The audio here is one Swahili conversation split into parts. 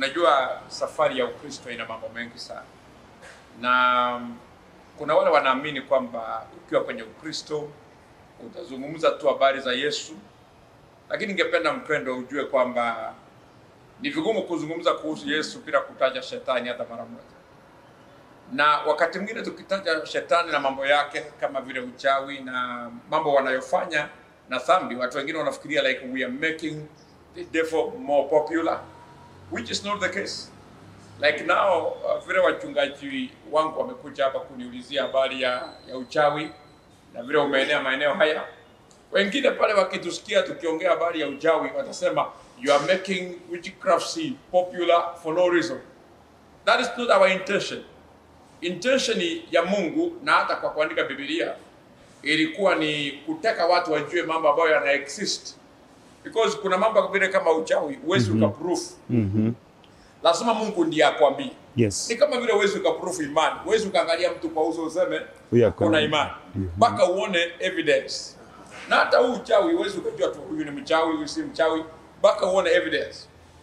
Unajua, safari ya Ukristo ina mambo mengi sana, na kuna wale wanaamini kwamba ukiwa kwenye Ukristo utazungumza tu habari za Yesu, lakini ningependa mpendo ujue kwamba ni vigumu kuzungumza kuhusu Yesu bila kutaja shetani hata mara moja. Na wakati mwingine tukitaja shetani na mambo yake kama vile uchawi na mambo wanayofanya na dhambi, watu wengine wanafikiria like we are making the devil more popular which is not the case. Like now uh, vile wachungaji wangu wamekuja hapa kuniulizia habari ya, ya uchawi na vile umeenea maeneo haya, wengine pale wakitusikia tukiongea habari ya uchawi watasema you are making witchcraft popular for no reason. That is not our intention. Intention ya Mungu na hata kwa kuandika Biblia ilikuwa ni kutaka watu wajue mambo ambayo yana exist because kuna mambo vile kama uchawi huwezi mm -hmm. ukaproof Mhm. lazima Mungu ndiye akwambie. Yes. Ni kama vile huwezi ukaproof imani, huwezi ukaangalia mtu kwa uso useme Huyu ako kuna na- imani mpaka uone evidence. Na hata huu uchawi huwezi ukajua tu huyu ni mchawi, huyu si mchawi mpaka uone evidence.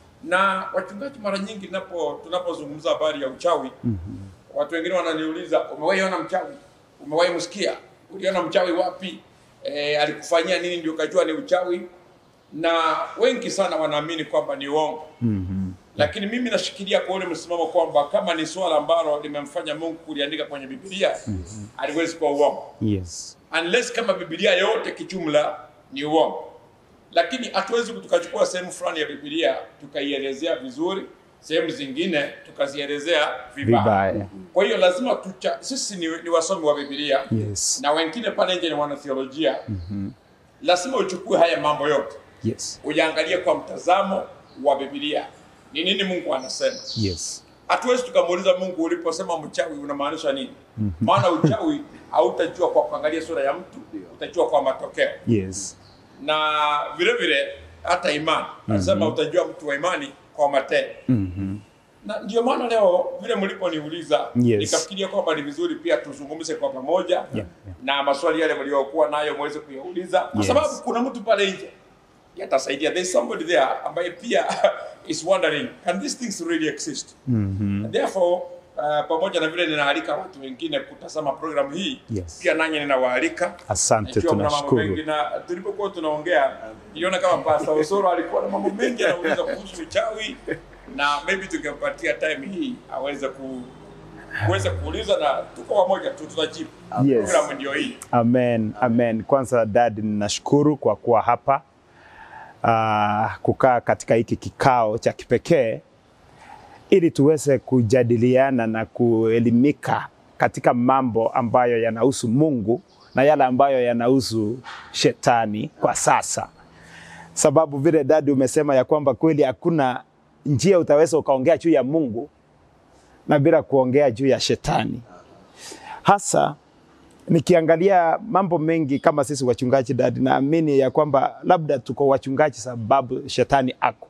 Na wachungaji mara nyingi tunapo tunapozungumza habari ya uchawi watu wengine wananiuliza umewahi ona mchawi? Umewahi msikia? Uliona mchawi wapi? E, alikufanyia nini ndio ukajua ni uchawi? Na wengi sana wanaamini kwamba ni uongo lakini mimi nashikilia kwa ule msimamo kwamba kama ni swala ambalo limemfanya Mungu kuliandika kwenye Biblia haliwezi kuwa uongo Yes. unless kama Biblia yote kijumla ni uongo. Lakini hatuwezi tukachukua sehemu fulani ya Biblia tukaielezea vizuri, sehemu zingine tukazielezea vibaya. Vibaya. Kwa hiyo lazima tucha, sisi ni, ni wasomi wa Biblia Yes. na wengine pale nje ni wanatheolojia. Lazima uchukue haya mambo yote Yes. uyaangalie kwa mtazamo wa Biblia, ni nini Mungu anasema. Yes. Hatuwezi tukamuuliza Mungu uliposema mchawi unamaanisha nini? Maana uchawi hautajua kwa kuangalia sura ya mtu, utajua kwa matokeo. Yes. Na vile vile hata imani, anasema utajua mtu wa imani kwa matendo. Mhm. Na ndio maana leo vile mliponiuliza Yes. nikafikiria kwamba ni vizuri pia tuzungumze kwa pamoja yeah. na maswali yale mliokuwa nayo muweze kuyauliza kwa Yes. sababu kuna mtu pale nje yatasaidia. There's somebody there ambaye pia is wondering can these things really exist? Mhm. And therefore uh, pamoja na vile ninaalika watu wengine kutazama programu hii Yes. pia nanyi ninawaalika Asante, Ikiwa kuna mambo tunashukuru. mengi na tulipokuwa tunaongea niliona kama Pastor Osoro alikuwa na mambo mengi anauliza kuhusu uchawi na maybe tungempatia time hii aweze ku kuweza kuuliza na tuko pamoja tu tutajibu. Yes. Programu ndio hii. Amen, amen. Kwanza dad, ninashukuru kwa kuwa hapa uh, kukaa katika hiki kikao cha kipekee ili tuweze kujadiliana na kuelimika katika mambo ambayo yanahusu Mungu na yale ambayo yanahusu shetani kwa sasa, sababu vile dadi umesema ya kwamba kweli hakuna njia utaweza ukaongea juu ya Mungu na bila kuongea juu ya shetani hasa nikiangalia mambo mengi kama sisi wachungaji dadi, naamini ya kwamba labda tuko wachungaji sababu shetani ako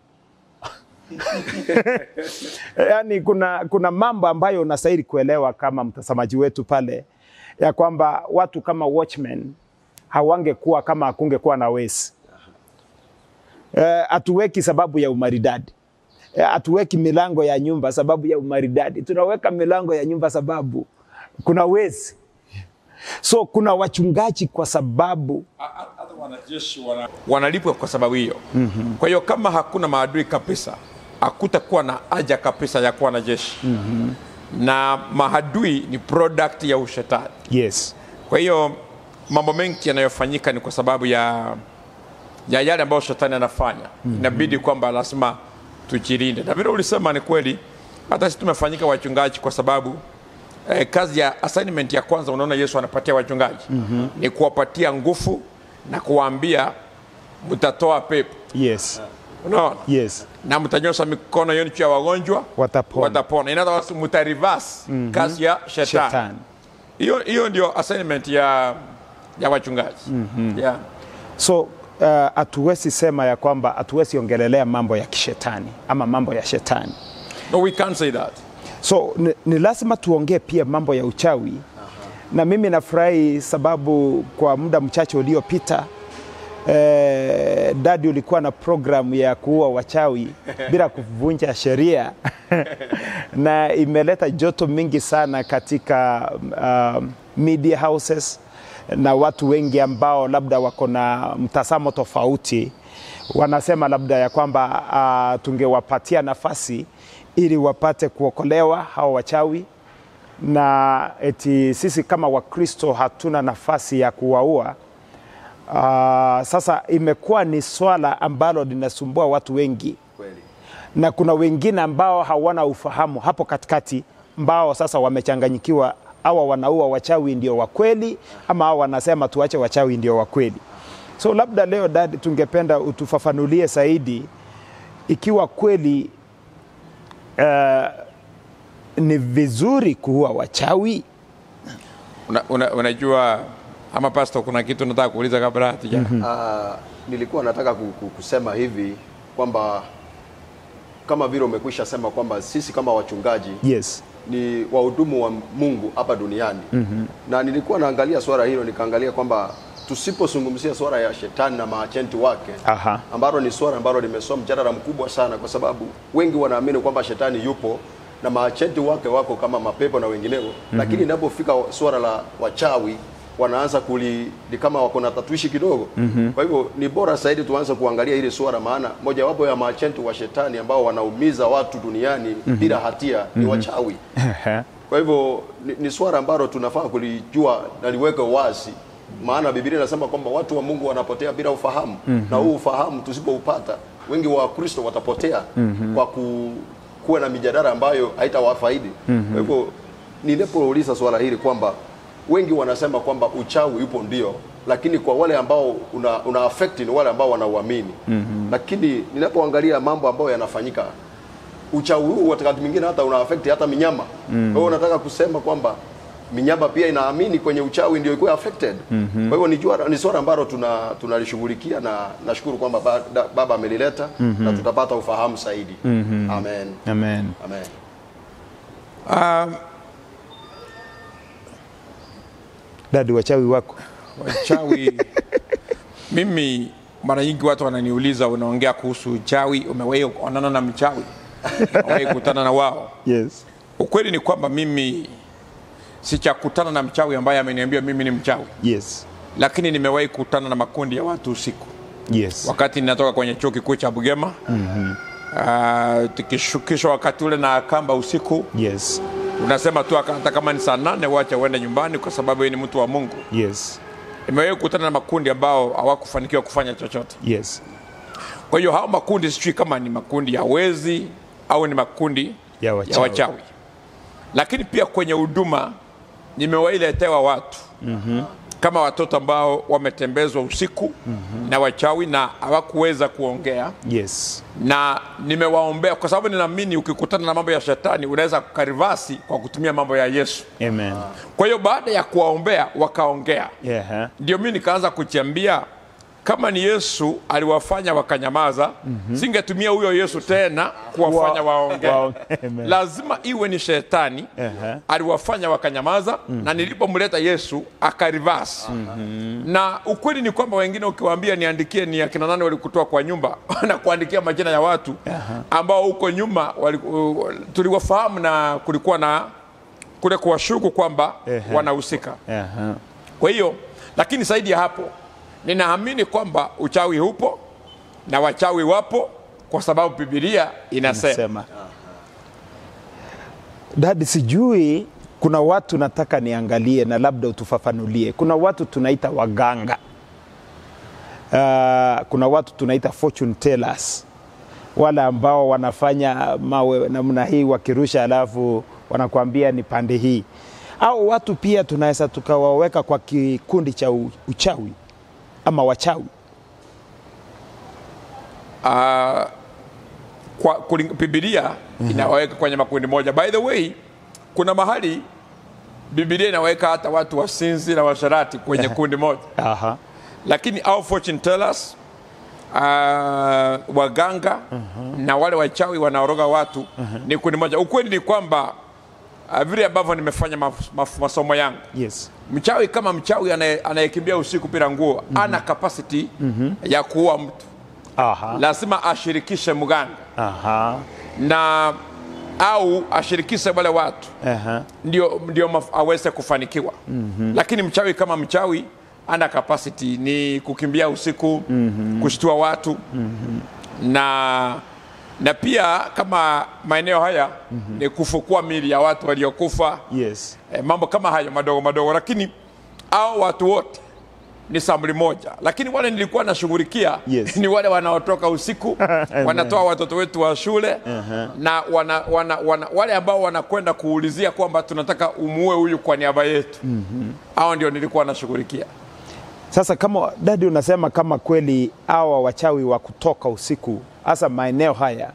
yaani kuna, kuna mambo ambayo unastahili kuelewa kama mtazamaji wetu pale ya kwamba watu kama watchmen hawangekuwa kama hakungekuwa na wezi. Eh, hatuweki sababu ya umaridadi Eh, hatuweki milango ya nyumba sababu ya umaridadi, tunaweka milango ya nyumba sababu kuna wezi. So kuna wachungaji kwa sababu Ha- ha- Hata wanajeshi wana, wanalipwa kwa sababu hiyo. Kwa hiyo kama hakuna maadui kabisa, hakutakuwa na haja kabisa ya kuwa na jeshi. Na maadui ni product ya ushetani. yes, Kwa hiyo mambo mengi yanayofanyika ni kwa sababu ya ya yale ambayo shetani anafanya. Inabidi kwamba lazima tujilinde, na vile ulisema ni kweli. Hata sisi tumefanyika wachungaji kwa sababu eh, kazi ya assignment ya kwanza unaona Yesu anapatia wachungaji ni kuwapatia nguvu na kuwaambia mtatoa pepo, yes, unaona yes, na mtanyosha mikono yenu juu ya wagonjwa watapona watapona. In other words, mtareverse kazi ya shetani. shetani. Hiyo hiyo ndio assignment ya ya wachungaji. Yeah. So hatuwezi uh, sema ya kwamba hatuwezi ongelelea mambo ya kishetani ama mambo ya shetani. No, we can't say that. So ni, ni lazima tuongee pia mambo ya uchawi na mimi nafurahi sababu kwa muda mchache uliopita eh, dadi ulikuwa na programu ya kuua wachawi bila kuvunja sheria na imeleta joto mingi sana katika um, media houses na watu wengi ambao labda wako na mtazamo tofauti wanasema labda ya kwamba uh, tungewapatia nafasi ili wapate kuokolewa hao wachawi na eti sisi kama Wakristo hatuna nafasi ya kuwaua. Uh, sasa imekuwa ni swala ambalo linasumbua watu wengi, Kweli. na kuna wengine ambao hawana ufahamu hapo katikati, ambao sasa wamechanganyikiwa, awa wanaua wachawi ndio wa kweli, ama hawa wanasema tuache wachawi ndio wa kweli. So labda leo dad, tungependa utufafanulie zaidi ikiwa kweli uh, ni vizuri kuua wachawi. Una, una, unajua ama pastor, kuna kitu nataka kuuliza kabla hatuja Ah, nilikuwa nataka ku- ku- kusema hivi kwamba kama vile umekwisha sema kwamba sisi kama wachungaji Yes. ni wahudumu wa Mungu hapa duniani mm-hmm. na nilikuwa naangalia swala hilo nikaangalia kwamba tusipozungumzia swala ya shetani na maachenti wake Aha. ambalo ni swala ambalo limesoma mjadala mkubwa sana, kwa sababu wengi wanaamini kwamba shetani yupo na maachenti wake wako kama mapepo na wengineo mm-hmm. lakini inapofika swala la wachawi wanaanza kuli ni kama wako na tatuishi kidogo mm-hmm. kwa hivyo ni bora zaidi tuanze kuangalia hili swala, maana mojawapo ya maachenti wa shetani ambao wanaumiza watu duniani mm-hmm. bila hatia mm-hmm. ni wachawi kwa hivyo ni, ni swala ambalo tunafaa kulijua na liweke wazi, maana Biblia inasema kwamba watu wa Mungu wanapotea bila ufahamu mm-hmm. na huu ufahamu tusipoupata, wengi wa Kristo watapotea mm-hmm. kwa ku, kuwa na mijadala ambayo haitawafaidi mm-hmm. kwa hivyo ninapouliza swala hili kwamba wengi wanasema kwamba uchawi upo ndio, lakini kwa wale ambao una, una affect ni wale ambao wanauamini mm-hmm. lakini ninapoangalia mambo ambayo yanafanyika uchawi huu wakati mwingine hata una affect hata minyama. Mm. Kwa hiyo nataka kusema kwamba minyama pia inaamini kwenye uchawi ndio ikuwa affected. Mm-hmm. Kwa hivyo ni jua ni swala ambalo tuna tunalishughulikia na nashukuru kwamba ba, da, baba amelileta mm-hmm. na tutapata ufahamu zaidi. Mm-hmm. Amen. Amen. Amen. um, Dadi, wachawi wako wachawi mimi mara nyingi watu wananiuliza unaongea kuhusu uchawi umewahi kuonana na mchawi umewahi kukutana na wao yes. ukweli ni kwamba mimi sichakutana na mchawi ambaye ameniambia mimi ni mchawi Yes. lakini nimewahi kukutana na makundi ya watu usiku Yes. wakati ninatoka kwenye chuo kikuu cha Bugema mm-hmm. uh, tukishukishwa wakati ule na kamba usiku Yes. unasema tu hata kama ni saa nane wacha uende nyumbani kwa sababu yeye ni mtu wa Mungu. Yes. Nimewahi kukutana na makundi ambao hawakufanikiwa kufanya chochote. Yes. Kwa hiyo hao makundi sijui kama ni makundi ya wezi au ni makundi Ya wachawi. ya wachawi. Lakini pia kwenye huduma nimewahi letewa watu mm-hmm. kama watoto ambao wametembezwa usiku mm-hmm. na wachawi na hawakuweza kuongea Yes. na nimewaombea kwa sababu ninaamini ukikutana na mambo ya shetani unaweza kukarivasi kwa kutumia mambo ya Yesu. Amen. Kwa hiyo baada ya kuwaombea wakaongea, Yeah. huh? ndio mimi nikaanza kujiambia kama ni Yesu aliwafanya wakanyamaza, mm-hmm. singetumia huyo Yesu tena kuwafanya Wa- waongee. wa- Amen. Lazima iwe ni shetani Aha. aliwafanya wakanyamaza, mm-hmm. na nilipomleta Yesu akarivasi. mm-hmm. na ukweli ni kwamba wengine ukiwaambia niandikie ni akina nani walikutoa kwa nyumba na kuandikia majina ya watu ambao huko nyuma wali, uh, tuliwafahamu na kulikuwa na kule kuwashuku kwamba Ehe. wanahusika. Aha. Kwa hiyo lakini zaidi ya hapo, ninaamini kwamba uchawi upo na wachawi wapo, kwa sababu Biblia inasema Sema. Dadi, sijui kuna watu nataka niangalie na labda utufafanulie. Kuna watu tunaita waganga. Uh, kuna watu tunaita fortune tellers, wale ambao wanafanya mawe namna hii wakirusha, alafu wanakuambia ni pande hii. Au watu pia tunaweza tukawaweka kwa kikundi cha u- uchawi ama wachawi. uh, kwa kuling- Biblia inawaweka kwenye makundi moja. By the way, kuna mahali Biblia inaweka hata watu wasinzi na washarati kwenye kundi moja, Aha. lakini au fortune tellers uh, waganga na wale wachawi wanaoroga watu ni kundi moja. Ukweli ni kwamba uh, vile ambavyo nimefanya maf, maf, masomo yangu Yes. mchawi kama mchawi anaye- anayekimbia usiku bila nguo mm-hmm. ana capacity mm-hmm. ya kuua mtu Aha. lazima ashirikishe mganga Aha. na au ashirikishe wale watu Aha. ndio, ndio maf- aweze kufanikiwa mm-hmm. lakini mchawi kama mchawi ana capacity ni kukimbia usiku mm-hmm. kushtua watu mm-hmm. na na pia kama maeneo haya mm-hmm. ni kufukua mili ya watu waliokufa Yes. eh, mambo kama hayo madogo madogo, lakini au watu wote ni samli moja, lakini wale nilikuwa nashughulikia Yes. ni wale wanaotoka usiku wanatoa watoto wetu wa shule na wana, wana, wana, wale ambao wanakwenda kuulizia kwamba tunataka umuue huyu kwa niaba yetu hao ndio nilikuwa nashughulikia. Sasa kama dadi, unasema kama kweli hawa wachawi wa kutoka usiku, hasa maeneo haya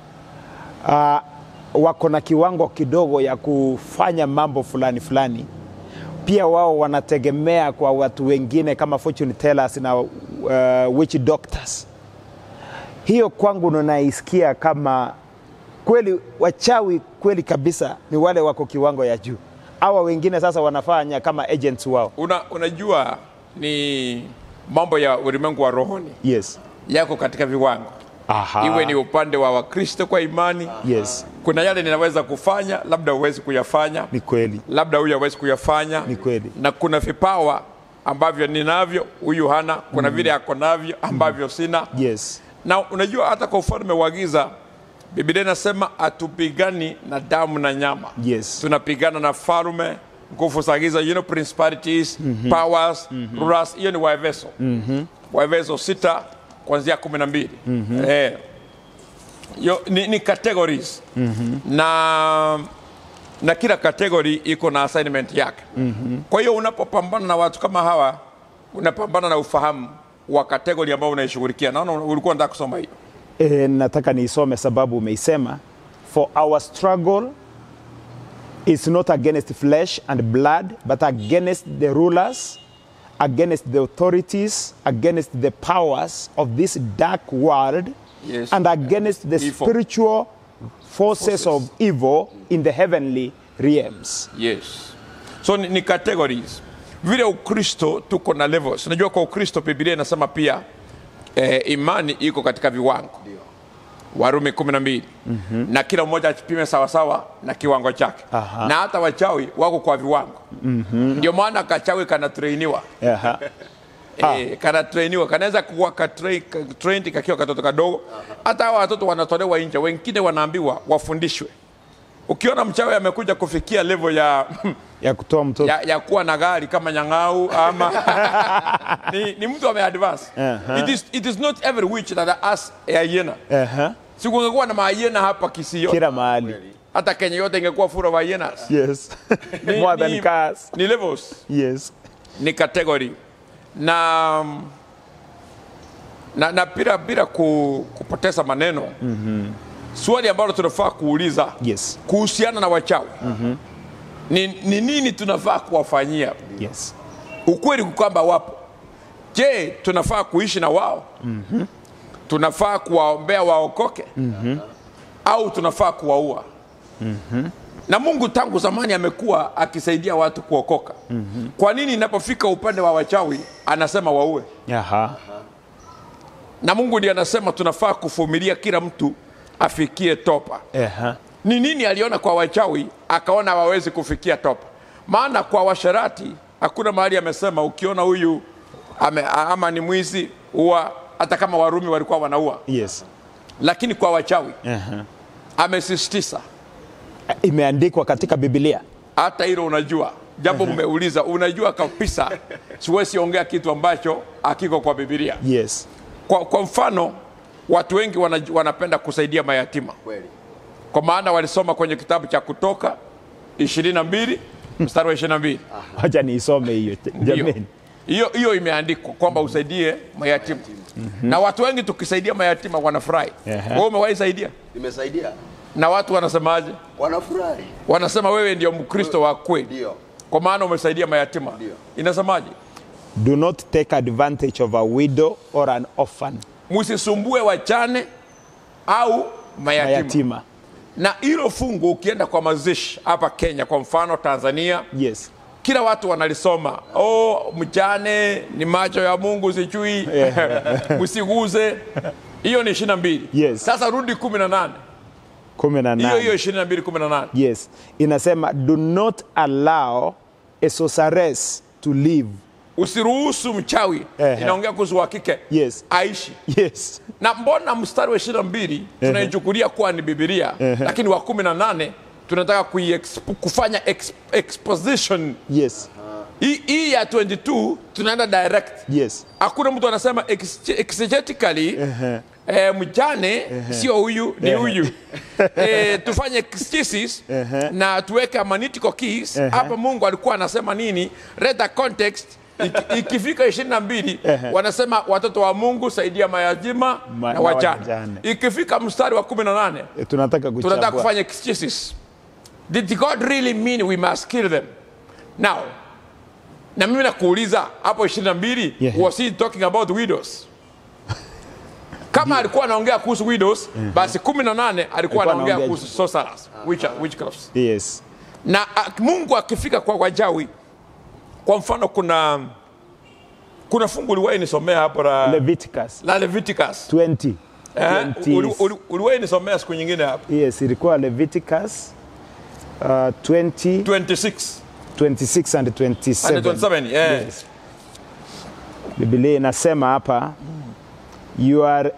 uh, wako na kiwango kidogo ya kufanya mambo fulani fulani, pia wao wanategemea kwa watu wengine kama fortune tellers na uh, witch doctors. Hiyo kwangu naisikia kama kweli wachawi kweli kabisa ni wale wako kiwango ya juu. Hawa wengine sasa wanafanya kama agents wao. Una, unajua ni mambo ya ulimwengu wa rohoni Yes. yako katika viwango, Aha. iwe ni upande wa Wakristo kwa imani. Yes, Kuna yale ninaweza kufanya, labda huwezi kuyafanya ni kweli. labda huyu hawezi kuyafanya Ni kweli. na kuna vipawa ambavyo ninavyo huyu hana kuna vile ako navyo ambavyo sina Yes. na unajua hata kwa ufalme wa giza biblia inasema hatupigani na damu na nyama Yes. tunapigana na falme nguvu za giza you know, principalities powers rulers hiyo ni waefeso waefeso sita kuanzia kumi na mbili eh, yo, ni, ni categories na na kila category iko na assignment yake kwa hiyo unapopambana na watu kama hawa unapambana na ufahamu wa category ambao unaishughulikia naona ulikuwa nataka kusoma hiyo E, nataka niisome sababu umeisema for our struggle is not against flesh and blood but against the rulers against the authorities against the powers of this dark world Yes. and against the Evil. spiritual forces, of evil in the heavenly realms yes so ni, ni categories vile ukristo tuko na levels unajua kwa ukristo biblia inasema pia eh, imani iko katika viwango warumi kumi na mbili mm-hmm. na kila mmoja akipime sawasawa na kiwango chake Aha. na hata wachawi wako kwa viwango mm-hmm. ndio maana kachawi kanatrainiwa Aha. Eh, kanatrainiwa kanaweza kuwa katrain- ka- trained kakiwa katoto kadogo hata hawa watoto wanatolewa nje wengine wanaambiwa wafundishwe ukiona mchawi amekuja kufikia level ya ya kutoa mtoto ya, ya kuwa na gari kama nyang'au ama ni, ni mtu ameadvance Aha. it, is, it is not every witch that has a hyena Aha. sikungekuwa na mahyena hapa Kisii yote kila mahali hata Kenya yote ingekuwa full of hyenas yes Ni- more than ni- cars ni levels yes ni category na na, na bila bila ku, kupoteza maneno mm-hmm. swali ambalo tunafaa kuuliza yes kuhusiana na wachawi mm-hmm. ni, ni nini tunafaa kuwafanyia yes ukweli kwamba wapo je tunafaa kuishi na wao mm-hmm. tunafaa kuwaombea waokoke mm-hmm. au tunafaa kuwaua mm-hmm. na mungu tangu zamani amekuwa akisaidia watu kuokoka mm-hmm. kwa nini inapofika upande wa wachawi anasema waue aha na mungu ndiye anasema tunafaa kuvumilia kila mtu afikie topa aha ni nini aliona kwa wachawi akaona hawawezi kufikia topa maana kwa washarati hakuna mahali amesema ukiona huyu ame, ama ni mwizi huwa hata kama warumi walikuwa wanaua yes lakini kwa wachawi aha amesisitiza imeandikwa katika Biblia. hata hilo unajua japo umeuliza unajua kabisa siwezi ongea kitu ambacho hakiko kwa bibilia Yes. kwa, kwa mfano watu wengi wana, wanapenda kusaidia mayatima kweli kwa maana walisoma kwenye kitabu cha kutoka ishirini na mbili mstari wa ishirini na mbili Wacha niisome hiyo Ndio. jamani. hiyo hiyo imeandikwa kwamba usaidie mayatima na watu wengi tukisaidia mayatima wanafurahi Ehe. wewe umewahi saidia nimesaidia na watu wanasemaje wanafurahi wanasema wewe ndio mkristo wa kweli ndio kwa maana umesaidia mayatima Ndio. inasemaje Do not take advantage of a widow or an orphan. msisumbue wachane au mayatima, Mayatima. na hilo fungu ukienda kwa mazishi hapa Kenya, kwa mfano Tanzania, Yes. kila watu wanalisoma. Oh, mjane ni macho ya Mungu, sijui msiguze. Hiyo ni ishirini na mbili. Yes. Sasa rudi kumi na nane kumi na hiyo hiyo nane. ishirini na mbili kumi na nane Yes. Inasema do not allow a sorceress to live. usiruhusu mchawi Ehe. inaongea kuhusu wa kike Yes. aishi Yes. na mbona mstari wa ishirini na mbili tunaichukulia kuwa ni bibilia lakini wa kumi na nane tunataka kuiexp- kufanya ex, exposition Yes. hii hii ya 22 tunaenda direct Yes. hakuna mtu anasema ex- exegetically eh, mjane sio huyu ni huyu eh, tufanye exegesis na tuweke analytical keys hapa mungu alikuwa anasema nini read the context Iki- ikifika ishirini na mbili wanasema watoto wa mungu saidia mayatima Ma- na na wajane wajane. ikifika mstari wa kumi na nane Eh, Tunataka tunataka kuchambua. kufanya exegesis did god really mean we must kill them now na mimi nakuuliza hapo ishirini na mbili Yeah. was he talking about widows kama alikuwa anaongea kuhusu widows basi kumi na nane alikuwa Alikuwa anaongea anaongea kuhusu sorcerers witch- witchcrafts Yes. na a, mungu akifika kwa wajawi kwa mfano kuna kuna fungu uliwahi nisomea hapo la, Leviticus la leviticus 20. eh? 20. Uli- uli- uliwahi nisomea siku nyingine hapo Yes, ilikuwa Leviticus uh, 20, 26 26 and 27. and 27 yeah. Yes. Biblia inasema hapa you are,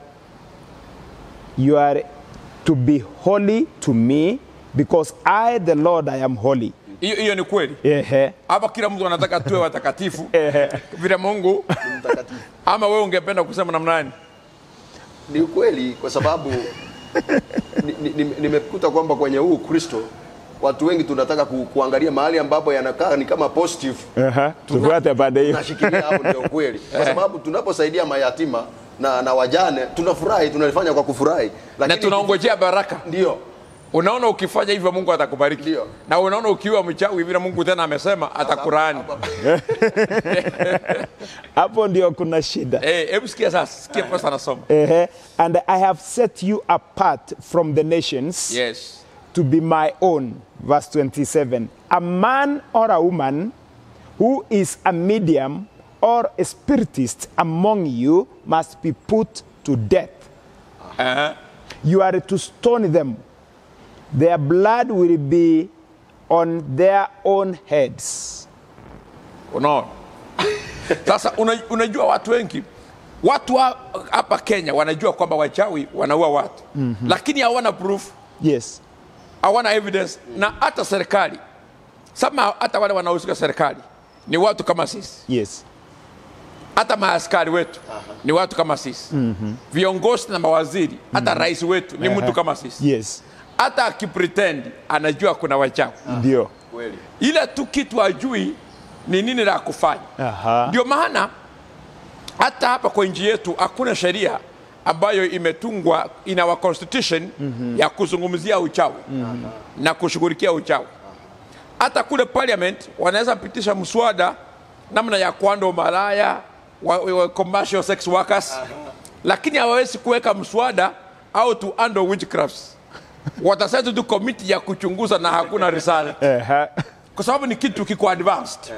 you are to be holy to me because I the Lord I am holy. hiyo hiyo ni kweli Ehe. hapa kila mtu anataka tuwe watakatifu Ehe. vile mungu mtakatifu. ama wewe ungependa kusema namna gani Ni ukweli kwa sababu ni- ni- ni- nimekuta kwamba kwenye huu Kristo watu wengi tunataka ku, kuangalia mahali ambapo yanakaa ni kama positive Aha. Tufuate pande hiyo. tunashikilia hapo ndio kweli, kwa sababu tunaposaidia mayatima na, na wajane tunafurahi, tunalifanya kwa kufurahi, na lakini tunaongojea baraka ndio unaona ukifanya hivyo mungu atakubariki Ndio. na unaona ukiwa mchawi vile mungu tena amesema atakurani Hapo ndio kuna shida. Eh, hebu sikia sasa sikia pasa anasoma Ehe. And I have set you apart from the nations yes to be my own. Verse 27. A man or a woman who is a medium or a spiritist among you must be put to death. uh-huh. You are to stone them. Their blood will be on their own heads. unaona sasa una, unajua watu wengi watu wa- hapa kenya wanajua kwamba wachawi wanaua watu mm-hmm. lakini hawana proof Yes. hawana evidence na hata serikali sama hata wale wanaohusika serikali ni watu kama sisi Yes. hata maaskari wetu ni watu kama sisi mm-hmm. viongozi na mawaziri hata mm-hmm. rais wetu ni mtu kama sisi Yes. hata akipretend anajua kuna wachawi Ndio. kweli ile tu kitu ajui ni nini la kufanya Aha. ndio maana hata hapa kwa nchi yetu hakuna sheria ambayo imetungwa in our constitution mm-hmm. ya kuzungumzia uchawi mm-hmm. na kushughulikia uchawi hata kule parliament wanaweza pitisha mswada namna ya kuanda umalaya wa, wa commercial sex workers lakini hawawezi kuweka mswada au to handle witchcrafts watasema tu komiti ya kuchunguza na hakuna risala Aha. kwa sababu ni kitu kiko advanced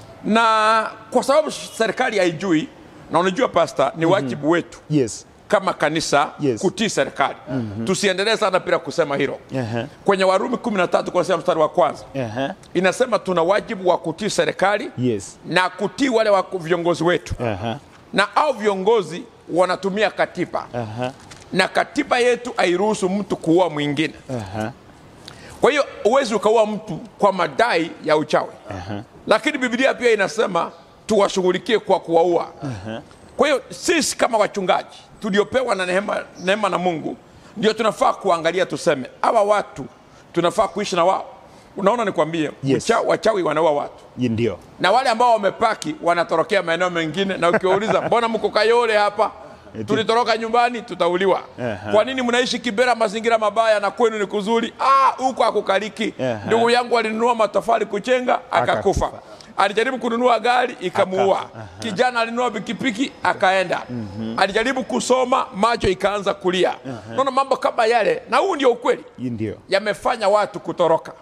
na kwa sababu serikali haijui na unajua pasta ni wajibu wetu Yes. kama kanisa Yes. kutii serikali tusiendelee sana bila kusema hilo Aha. kwenye warumi 13 kuanzia mstari wa kwanza Aha. inasema tuna wajibu wa kutii serikali Yes. na kutii wale wa viongozi wetu Aha. na au viongozi wanatumia katiba Aha. na katiba yetu hairuhusu mtu kuua mwingine Aha. kwa hiyo huwezi ukaua mtu kwa madai ya uchawi lakini biblia pia inasema tuwashughulikie kwa kuwaua kwa hiyo sisi kama wachungaji tuliopewa na neema, neema na mungu ndio tunafaa kuangalia tuseme hawa watu tunafaa kuishi na wao unaona nikwambie Yes. ucha- wachawi wanaua watu Ndio. na wale ambao wamepaki wanatorokea maeneo mengine na ukiwauliza mbona mko kayole hapa Eti- tulitoroka nyumbani tutauliwa Aha. kwa nini mnaishi kibera mazingira mabaya na kwenu ni kuzuri ah huko akukaliki Aha. ndugu yangu alinunua matofali kuchenga akakufa Akakufa. alijaribu kununua gari ikamuua Akafa. Aha. kijana alinunua pikipiki akaenda alijaribu kusoma macho ikaanza kulia naona mambo kama yale na huu ndio ukweli Hii ndio yamefanya watu kutoroka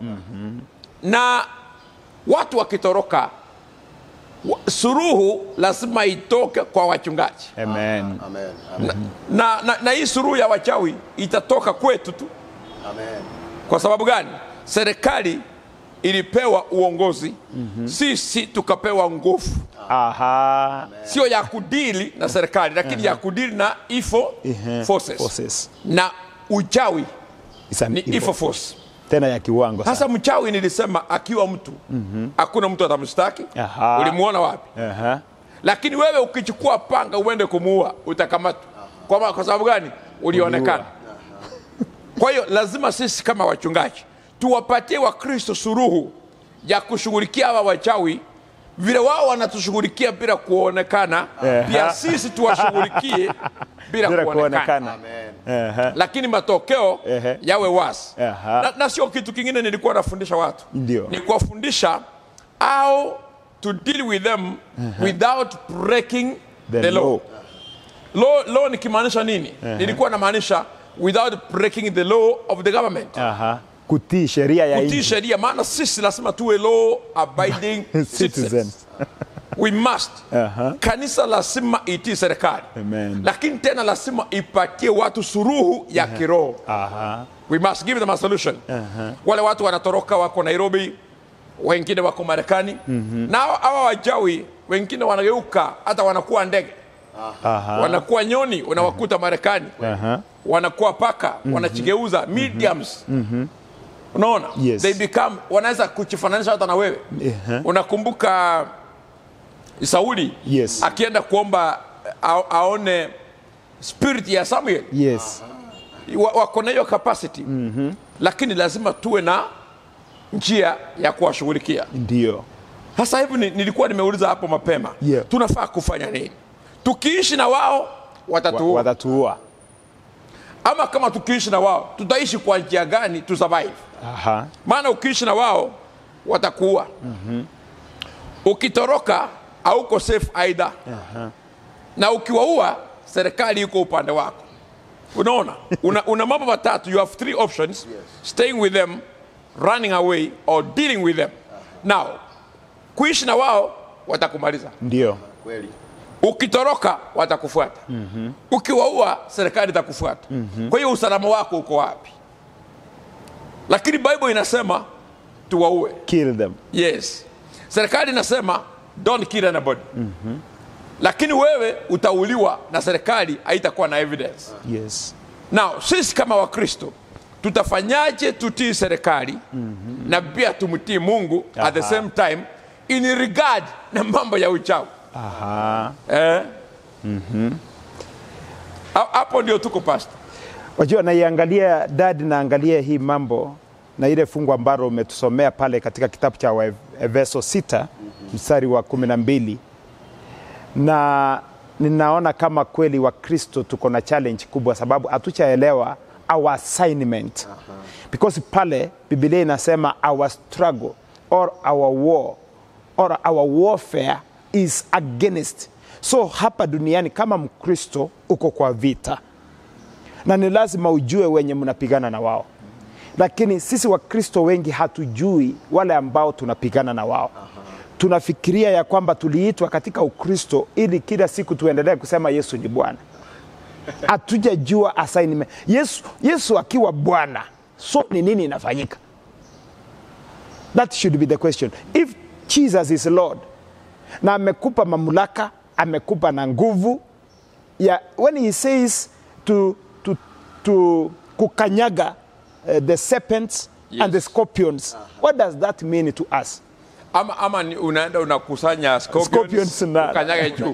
na watu wakitoroka wa- suruhu lazima itoke kwa wachungaji amen Amen. Amen. na, na, na hii suruhu ya wachawi itatoka kwetu tu Amen. kwa sababu gani serikali ilipewa uongozi sisi tukapewa nguvu aha sio ya kudili na serikali lakini ya kudili na ifo Ehe. forces. Forces. na uchawi It's an ni evil. ifo force tena ya kiwango sana. sasa mchawi nilisema akiwa mtu hakuna mtu atamshtaki Aha. ulimuona wapi Aha. lakini wewe ukichukua panga uende kumuua utakamatwa kwa, kwa sababu gani ulionekana kwa hiyo lazima sisi kama wachungaji tuwapatie wakristo suruhu ya kushughulikia hawa wachawi vile wao wanatushughulikia bila kuonekana Ehe. pia sisi tuwashughulikie bila, bila kuonekana, kuonekana Amen. Aha. lakini matokeo Ehe. yawe wasi Aha. na, na sio kitu kingine nilikuwa nafundisha watu Ndio. ni kuwafundisha how to deal with them without breaking the, The law. law. law law nikimaanisha nini nilikuwa namaanisha without breaking the law of the government Aha. kutii sheria ya kutii nchi sheria maana sisi lazima tuwe law abiding citizens citizens we must Aha. kanisa lazima itii serikali Amen. lakini tena lazima ipatie watu suruhu ya kiroho aha we must give them a solution wale watu wanatoroka wako nairobi wengine wako marekani na hawa- hawa wajawi wengine wanageuka hata wanakuwa ndege aha wanakuwa nyoni unawakuta marekani aha wanakuwa paka wanachigeuza mediums unaona Yes. they become wanaweza kujifananisha hata na wewe Ehe. unakumbuka sauli Yes. akienda kuomba a, aone spirit ya samuel yes wa- wako na hiyo capacity lakini lazima tuwe na njia ya kuwashughulikia ndio sasa hivi ni- nilikuwa nimeuliza hapo mapema Yeah. tunafaa kufanya nini tukiishi na wao Wa- watatuua watatuua ama kama tukiishi na wao tutaishi kwa njia gani tu survive aha maana ukiishi na wao watakuua ukitoroka hauko safe aidha na ukiwaua serikali iko upande wako unaona una, una mambo matatu you have three options staying with them running away or dealing with them now kuishi na wao watakumaliza ndio Kweli. ukitoroka watakufuata mm-hmm. ukiwaua serikali itakufuata mm-hmm. kwa hiyo usalama wako uko wapi lakini bible inasema tuwaue kill them yes serikali inasema don't kill anybody mm-hmm. lakini wewe utauliwa na serikali haitakuwa na evidence yes now sisi kama wakristo tutafanyaje tutii serikali mm-hmm. na pia tumtii mungu at the Aha. same time in regard na mambo ya uchawi aha eh? Ha- hapo ndio tuko pasta wajua naiangalia dad naangalia hii mambo na ile fungu ambalo umetusomea pale katika kitabu cha Waefeso 6 mstari wa kumi na mbili na ninaona kama kweli wakristo tuko na challenge kubwa sababu hatuchaelewa our assignment because pale bibilia inasema our struggle or our war or our warfare is against so hapa duniani kama mkristo uko kwa vita na ni lazima ujue wenye mnapigana na wao lakini sisi wakristo wengi hatujui wale ambao tunapigana na wao tunafikiria ya kwamba tuliitwa katika ukristo ili kila siku tuendelee kusema yesu ni bwana hatujajua assignment yesu, yesu akiwa bwana so ni nini inafanyika that should be the question if jesus is lord na amekupa mamlaka amekupa na nguvu ya when he says to, to, to kukanyaga uh, the serpents Yes. and the scorpions what does that mean to us ama, ama ni unaenda unakusanya scorpions, Scorpions na- ukanyage juu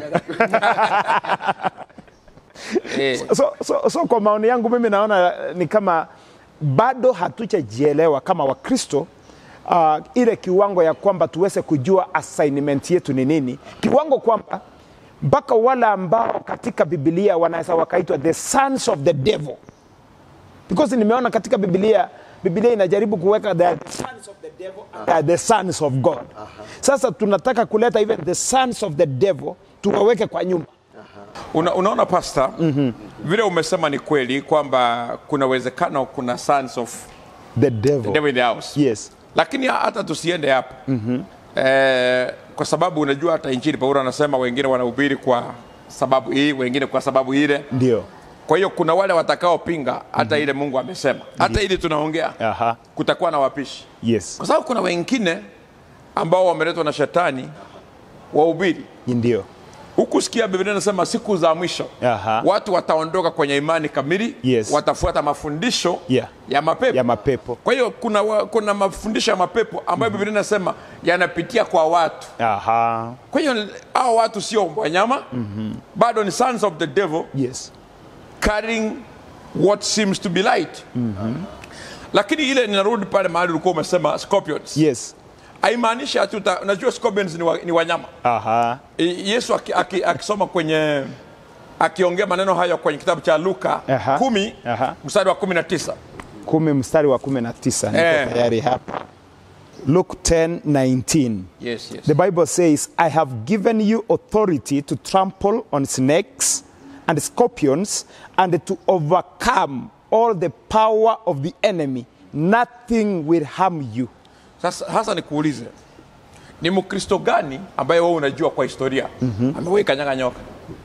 eh, so, so, so kwa maoni yangu mimi naona ni kama bado hatujajielewa kama wakristo uh, ile kiwango ya kwamba tuweze kujua assignment yetu ni nini kiwango kwamba mpaka wale ambao katika Biblia wanaweza wakaitwa the sons of the devil, because nimeona katika Biblia Biblia inajaribu kuweka the sons of the devil and they are the sons of God. Sasa tunataka kuleta even the sons of the devil tuwaweke kwa nyumba. Una, unaona pasta mm-hmm. vile umesema ni kweli kwamba kuna uwezekano kuna sons of The devil. devil in the house Yes. lakini hata tusiende hapo mm-hmm. eh, kwa sababu unajua hata injili paulo anasema wengine wanahubiri kwa sababu hii wengine kwa sababu ile Ndio. kwa hiyo kuna wale watakaopinga hata ile mungu amesema hata ili tunaongea Aha. kutakuwa na wapishi Yes. kwa sababu kuna wengine ambao wameletwa na shetani wahubiri Ndio. huku sikia biblia inasema siku za mwisho Aha. watu wataondoka kwenye imani kamili Yes. watafuata mafundisho Yeah. ya mapepo Ya mapepo. kwa hiyo kuna, wa- kuna mafundisho ya mapepo ambayo biblia inasema yanapitia kwa watu Aha. kwa hiyo hao watu sio wanyama mm-hmm. bado ni sons of the devil Yes. carrying what seems to be light mm-hmm. lakini ile ninarudi pale mahali ulikuwa umesema scorpions Yes. haimaanishi ati uta- unajua scorpions ni, wa, ni wanyama Aha. I- yesu aki- aki- akisoma kwenye akiongea maneno hayo kwenye kitabu cha luka Aha. kumi Aha. mstari wa kumi na tisa kumi mstari wa kumi na tisa niko Eh. tayari hapa luke 10 19 yes, yes. the bible says i have given you authority to trample on snakes and scorpions and to overcome all the power of the enemy nothing will harm you Sasa hasa nikuulize, ni mkristo gani ambaye wewe unajua kwa historia mm-hmm. amewahi kanyaga nyoka?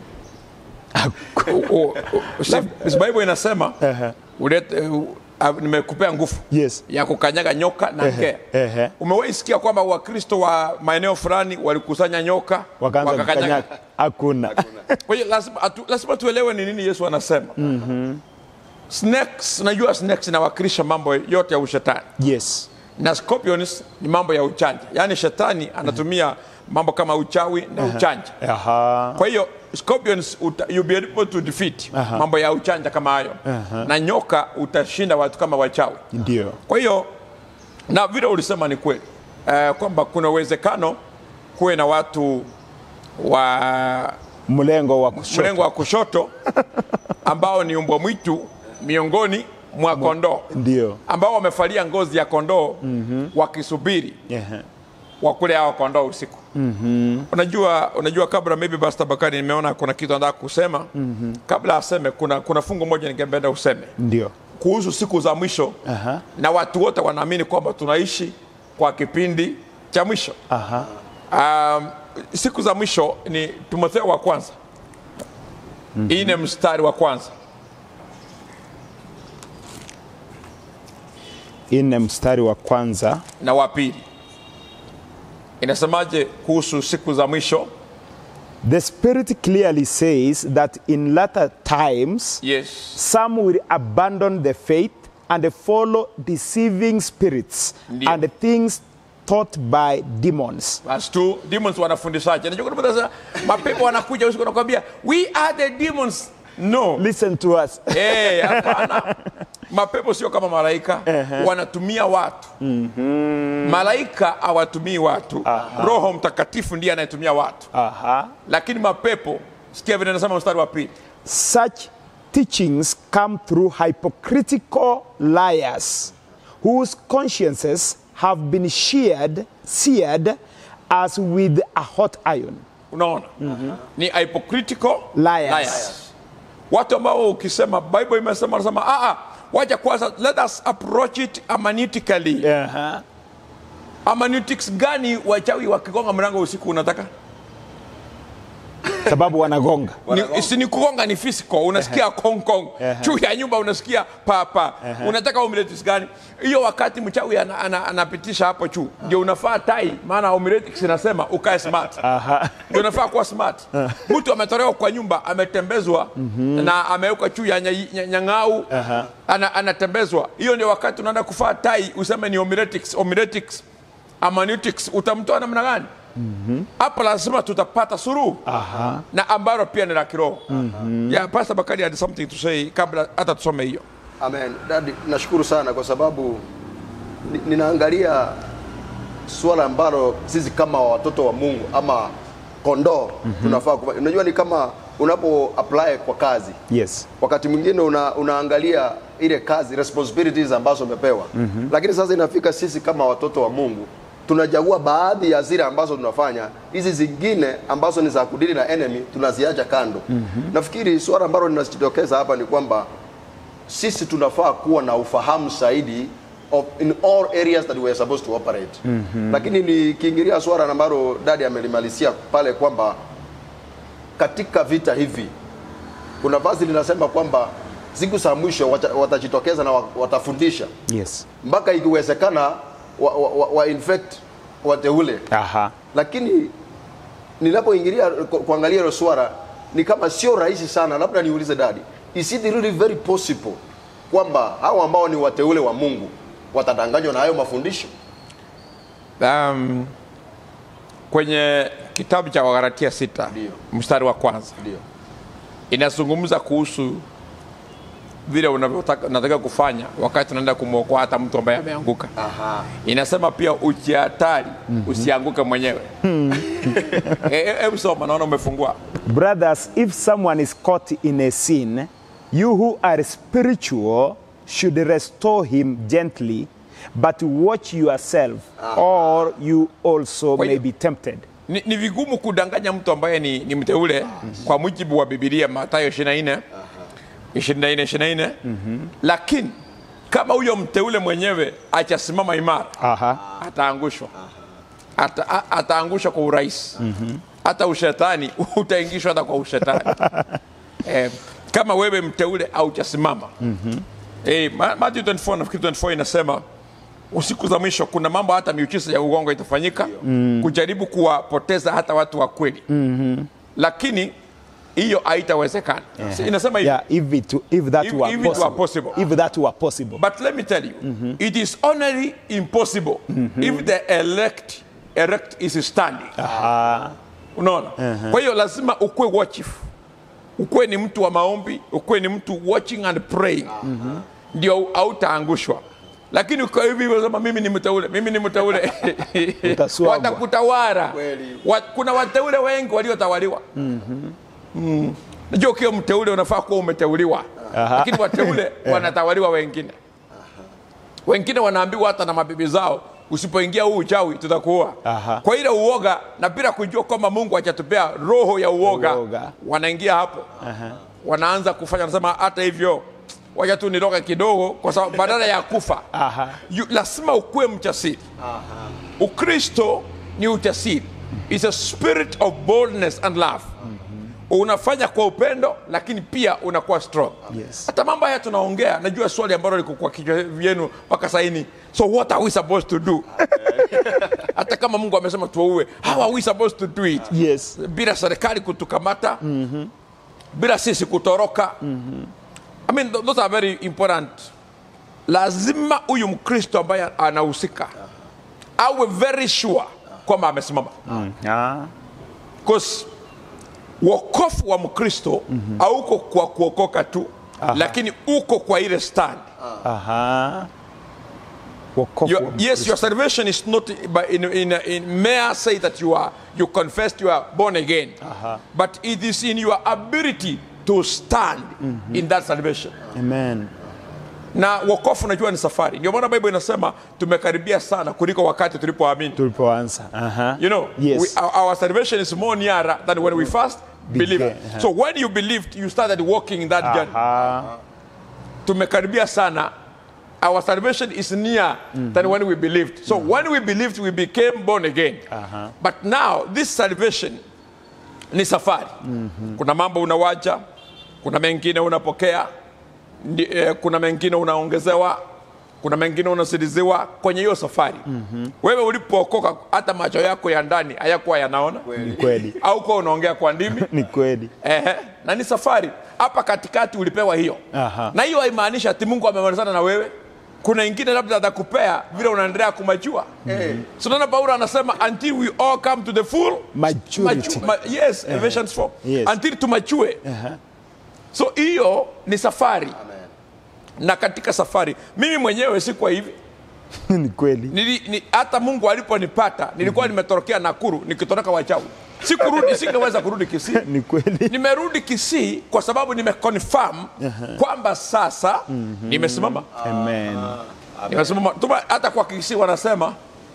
O- o- o- si- si Bible inasema ulete, uh, uh, nimekupea nguvu Yes. ya kukanyaga nyoka na ngea. ehe. Umewahi sikia kwamba wakristo wa maeneo fulani walikusanya nyoka wakaanza wakakanyaga? kukanyaga hakuna Kwa hiyo lazima, atu, lazima tuelewe ni nini Yesu anasema. mm-hmm. Snakes, najua snakes inawakilisha mambo yote ya ushetani yes na scorpions ni mambo ya uchanja yaani shetani anatumia mambo kama uchawi na uchanja Aha. kwa hiyo scorpions uta, you'll be able to defeat mambo ya uchanja kama hayo na nyoka utashinda watu kama wachawi ndio kwa hiyo na vile ulisema ni kweli uh, kwamba kuna uwezekano kuwe na watu wa mlengo wa kushoto mrengo wa kushoto ambao ni umbwa mwitu miongoni mwa kondoo ndio ambao wamefalia ngozi ya kondoo mm-hmm. wakisubiri Ehe. wakule hao kondoo usiku mm-hmm. unajua unajua kabla maybe Pastor Bakari nimeona kuna kitu anataka kusema mm-hmm. kabla aseme kuna, kuna fungu moja ningependa useme ndio kuhusu siku za mwisho Aha. na watu wote wanaamini kwamba tunaishi kwa kipindi cha mwisho Aha. um, siku za mwisho ni timotheo wa kwanza mm-hmm. ine mstari wa kwanza ine mstari wa kwanza na wa pili inasemaje kuhusu siku za mwisho The Spirit clearly says that in latter times yes some will abandon the faith and follow deceiving spirits Ndio. and things taught by demons. Verse 2 demons wanafundishaje najua kuna mtu anasema, mapepo wanakuja usiku wanakwambia we are the demons no Listen to us. Eh, hapana mapepo sio kama malaika wanatumia watu malaika hawatumii watu roho mtakatifu ndiye anayetumia watu Aha. lakini mapepo sikia vile nasema mstari wa pili Such teachings come through hypocritical liars whose consciences have been sheared, seared as with a hot iron. unaona ni hypocritical Liars. watu ambao ukisema bible imesema nasema ah, ah, waja kwanza let us approach it hermeneutically Aha. hermeneutics gani wachawi wakigonga mlango usiku unataka Sababu wanagonga. ni, si ni kugonga ni physical unasikia kong kong juu ya nyumba unasikia papa unataka umiletics gani hiyo wakati mchawi anapitisha ana, anapitisha hapo juu ndio unafaa tai maana umiletics inasema ukae smart Aha. ndio unafaa kuwa smart mtu ametolewa kwa nyumba ametembezwa na amewekwa juu ya nya- nya- nyang'au ana, anatembezwa hiyo ndio wakati unaenda kufaa tai useme ni homiletics homiletics hermeneutics utamtoa namna gani hapa lazima tutapata suruhu na ambalo pia ni la kiroho yeah, Pastor Bakari had something to say kabla hata tusome hiyo Amen. Dadi, nashukuru sana kwa sababu ni- ninaangalia suala ambalo sisi kama watoto wa Mungu ama kondoo tunafaa kufanya. Unajua ni kama unapo apply kwa kazi Yes. wakati mwingine una, unaangalia ile kazi responsibilities ambazo umepewa lakini sasa inafika sisi kama watoto wa Mungu tunachagua baadhi ya zile ambazo tunafanya, hizi zingine ambazo ni za kudili na enemy tunaziacha kando. Nafikiri swala ambalo linajitokeza hapa ni kwamba sisi tunafaa kuwa na ufahamu zaidi of in all areas that we are supposed to operate. Lakini nikiingilia swala ambalo dadi amelimalizia pale kwamba katika vita hivi kuna vazi linasema kwamba siku za mwisho wata- watajitokeza na wa- watafundisha Yes. mpaka ikiwezekana wa, wa, wa, wa infect wateule Aha. lakini ninapoingilia ku- kuangalia hilo swala ni kama sio rahisi sana labda niulize dadi is it really very possible kwamba hao ambao ni wateule wa mungu watadanganywa na hayo mafundisho um, kwenye kitabu cha wagalatia sita Ndio. mstari wa kwanza ndio inazungumza kuhusu vile unavyotaka unataka kufanya wakati unaenda kumwokoa hata mtu ambaye ameanguka aha inasema pia ujihatari usianguke mwenyewe Eh, eh, hebu soma naona umefungua Brothers, if someone is caught in a sin, you who are spiritual should restore him gently, but watch yourself, or you also Kwa may hiyo- be tempted. ni, ni vigumu kudanganya mtu ambaye ni, ni mteule kwa mujibu wa bibilia matayo 24 24 24 lakini kama huyo mteule mwenyewe achasimama imara Aha. ataangushwa Ata, a- ataangushwa kwa urahisi hata ushetani utaingishwa hata kwa ushetani eh, kama wewe mteule auchasimama eh, Ma- Matthew 24 nafikiri 24 inasema usiku za mwisho kuna mambo hata miujiza ya uongo itafanyika kujaribu kuwapoteza hata watu wa kweli lakini hiyo haitawezekana Si inasema hivi Yeah, if it, if that If- were if it were possible. possible. If that were possible. But let me tell you, it is only impossible if the elect elect is standing. Unaona? Kwa hiyo lazima ukuwe watchful. Ukuwe ni mtu wa maombi, ukuwe ni mtu watching and praying. Ndio hautaangushwa. Lakini ukiwa hivi unasema mimi ni mteule, mimi ni mteule. Utaswagwa. Watakutawara. Kweli. Wa, kuna wateule wengi waliotawaliwa. Mm. Najua ukiwa mteule unafaa kuwa umeteuliwa. Lakini wateule wanatawaliwa wengine. Wengine wanaambiwa hata na mabibi zao usipoingia huu uchawi tutakuua. Aha. Kwa ile uoga na bila kujua kwamba Mungu hajatupea roho ya uoga, Uoga. wanaingia hapo wanaanza kufanya, wanasema hata hivyo wacha tu niroge kidogo, kwa sababu badala ya kufa Aha. you, lazima ukuwe mchasiri. Ukristo ni ujasiri, is a spirit of boldness and love. Unafanya kwa upendo, lakini pia unakuwa strong. Yes. Hata mambo haya tunaongea, najua swali ambalo liko kwa kichwa vyenu mpaka saini, so what are we supposed to do? Hata kama Mungu amesema tuwaue, how are we supposed to do it? Yes. bila serikali kutukamata bila sisi kutoroka I mean, th- those are very important lazima huyu mkristo ambaye anahusika awe very sure kwamba amesimama Ah. because wokofu wa mkristo hauko kwa kuokoka tu lakini uko kwa ile stand Aha. Wokovu Your, wa yes, your salvation is not by in, in, in may I say that you are you confessed you are born again, but it is in your ability to stand in that salvation. Amen. Na wokovu najua ni safari, ndio maana Bible inasema tumekaribia sana kuliko wakati tulipoamini. Tulipoanza. Aha. You know, Yes. we, our, our salvation is more nearer than when we first believed. Began, uh-huh. So when you believed, you started walking in that journey. Aha. tumekaribia sana our salvation is near than when we believed so when we believed we became born again but now this salvation ni safari kuna mambo unawacha kuna mengine unapokea ndi, eh, kuna mengine unaongezewa kuna mengine unasidiziwa kwenye hiyo safari wewe ulipookoka hata macho yako ya ndani hayakuwa yanaona Ni kweli. au kuwa unaongea kwa ndimi Ni kweli. Ehe, na ni safari hapa katikati ulipewa hiyo Aha. na hiyo haimaanishi ati mungu amemalizana na wewe kuna ingine labda atakupea vile unaendelea kumachua mm-hmm. so naona paulo anasema until we all come to the full Maturity. machu- ma, yes Ephesians 4 Yes. until tumachue so hiyo ni safari na katika safari mimi mwenyewe si kwa hivi Ni kweli. Nili, ni, hata mungu aliponipata nilikuwa nimetorokea nakuru nikitoroka wachawi sikurudi singeweza kurudi kisii ni kweli nimerudi kisii kwa sababu nimeconfirm kwamba sasa nimesimama amen nimesimama Tuma- hata kwa kisii wanasema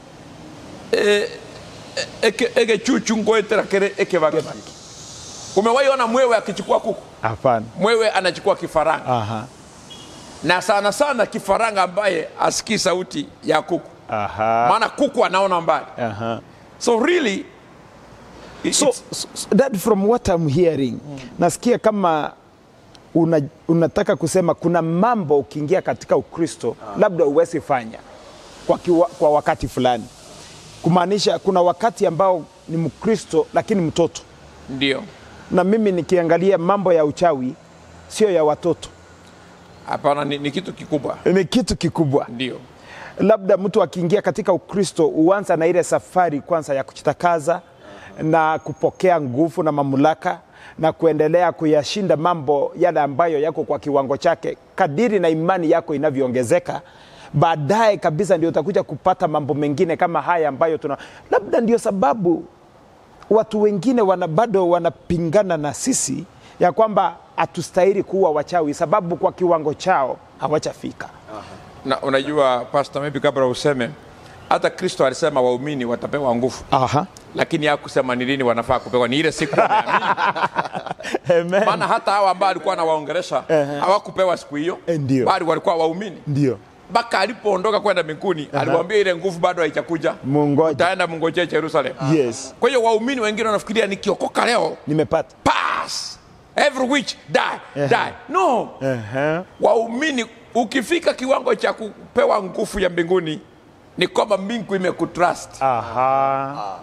eh, eh, eke, eke chuchu ngoetera kere eke vage umewahi ona mwewe akichukua kuku hapana mwewe anachukua kifaranga aha na sana sana kifaranga ambaye asikii sauti ya kuku aha maana kuku anaona mbali aha so really it- so, it's- so so that from what I'm hearing nasikia kama una, unataka kusema kuna mambo ukiingia katika ukristo labda uwezi fanya kwa, kiwa, kwa wakati fulani kumaanisha kuna wakati ambao ni mkristo lakini mtoto ndio na mimi nikiangalia mambo ya uchawi sio ya watoto hapana ni, ni kitu kikubwa ni kitu kikubwa ndio labda mtu akiingia katika ukristo huanza na ile safari kwanza ya kujitakaza na kupokea nguvu na mamlaka na kuendelea kuyashinda mambo yale ambayo yako kwa kiwango chake kadiri na imani yako inavyoongezeka baadaye kabisa ndio utakuja kupata mambo mengine kama haya ambayo tuna labda ndio sababu watu wengine wana bado wanapingana na sisi ya kwamba hatustahili kuwa wachawi sababu kwa kiwango chao hawachafika na unajua pastor maybe kabla useme hata kristo alisema waumini watapewa nguvu Aha. lakini hakusema ni lini wanafaa kupewa ni ile siku wameamini Amen. maana hata hawa ambao alikuwa anawaongelesha hawakupewa siku hiyo Eh, ndio. bali walikuwa waumini ndio mpaka alipoondoka kwenda mbinguni aliwaambia ile nguvu bado haijakuja mungoja utaenda mngojee jerusalem yes kwa hiyo waumini wengine wanafikiria nikiokoka leo nimepata pass every witch die die no Aha. waumini ukifika kiwango cha kupewa nguvu ya mbinguni ni kwamba mbingu imekutrust Aha.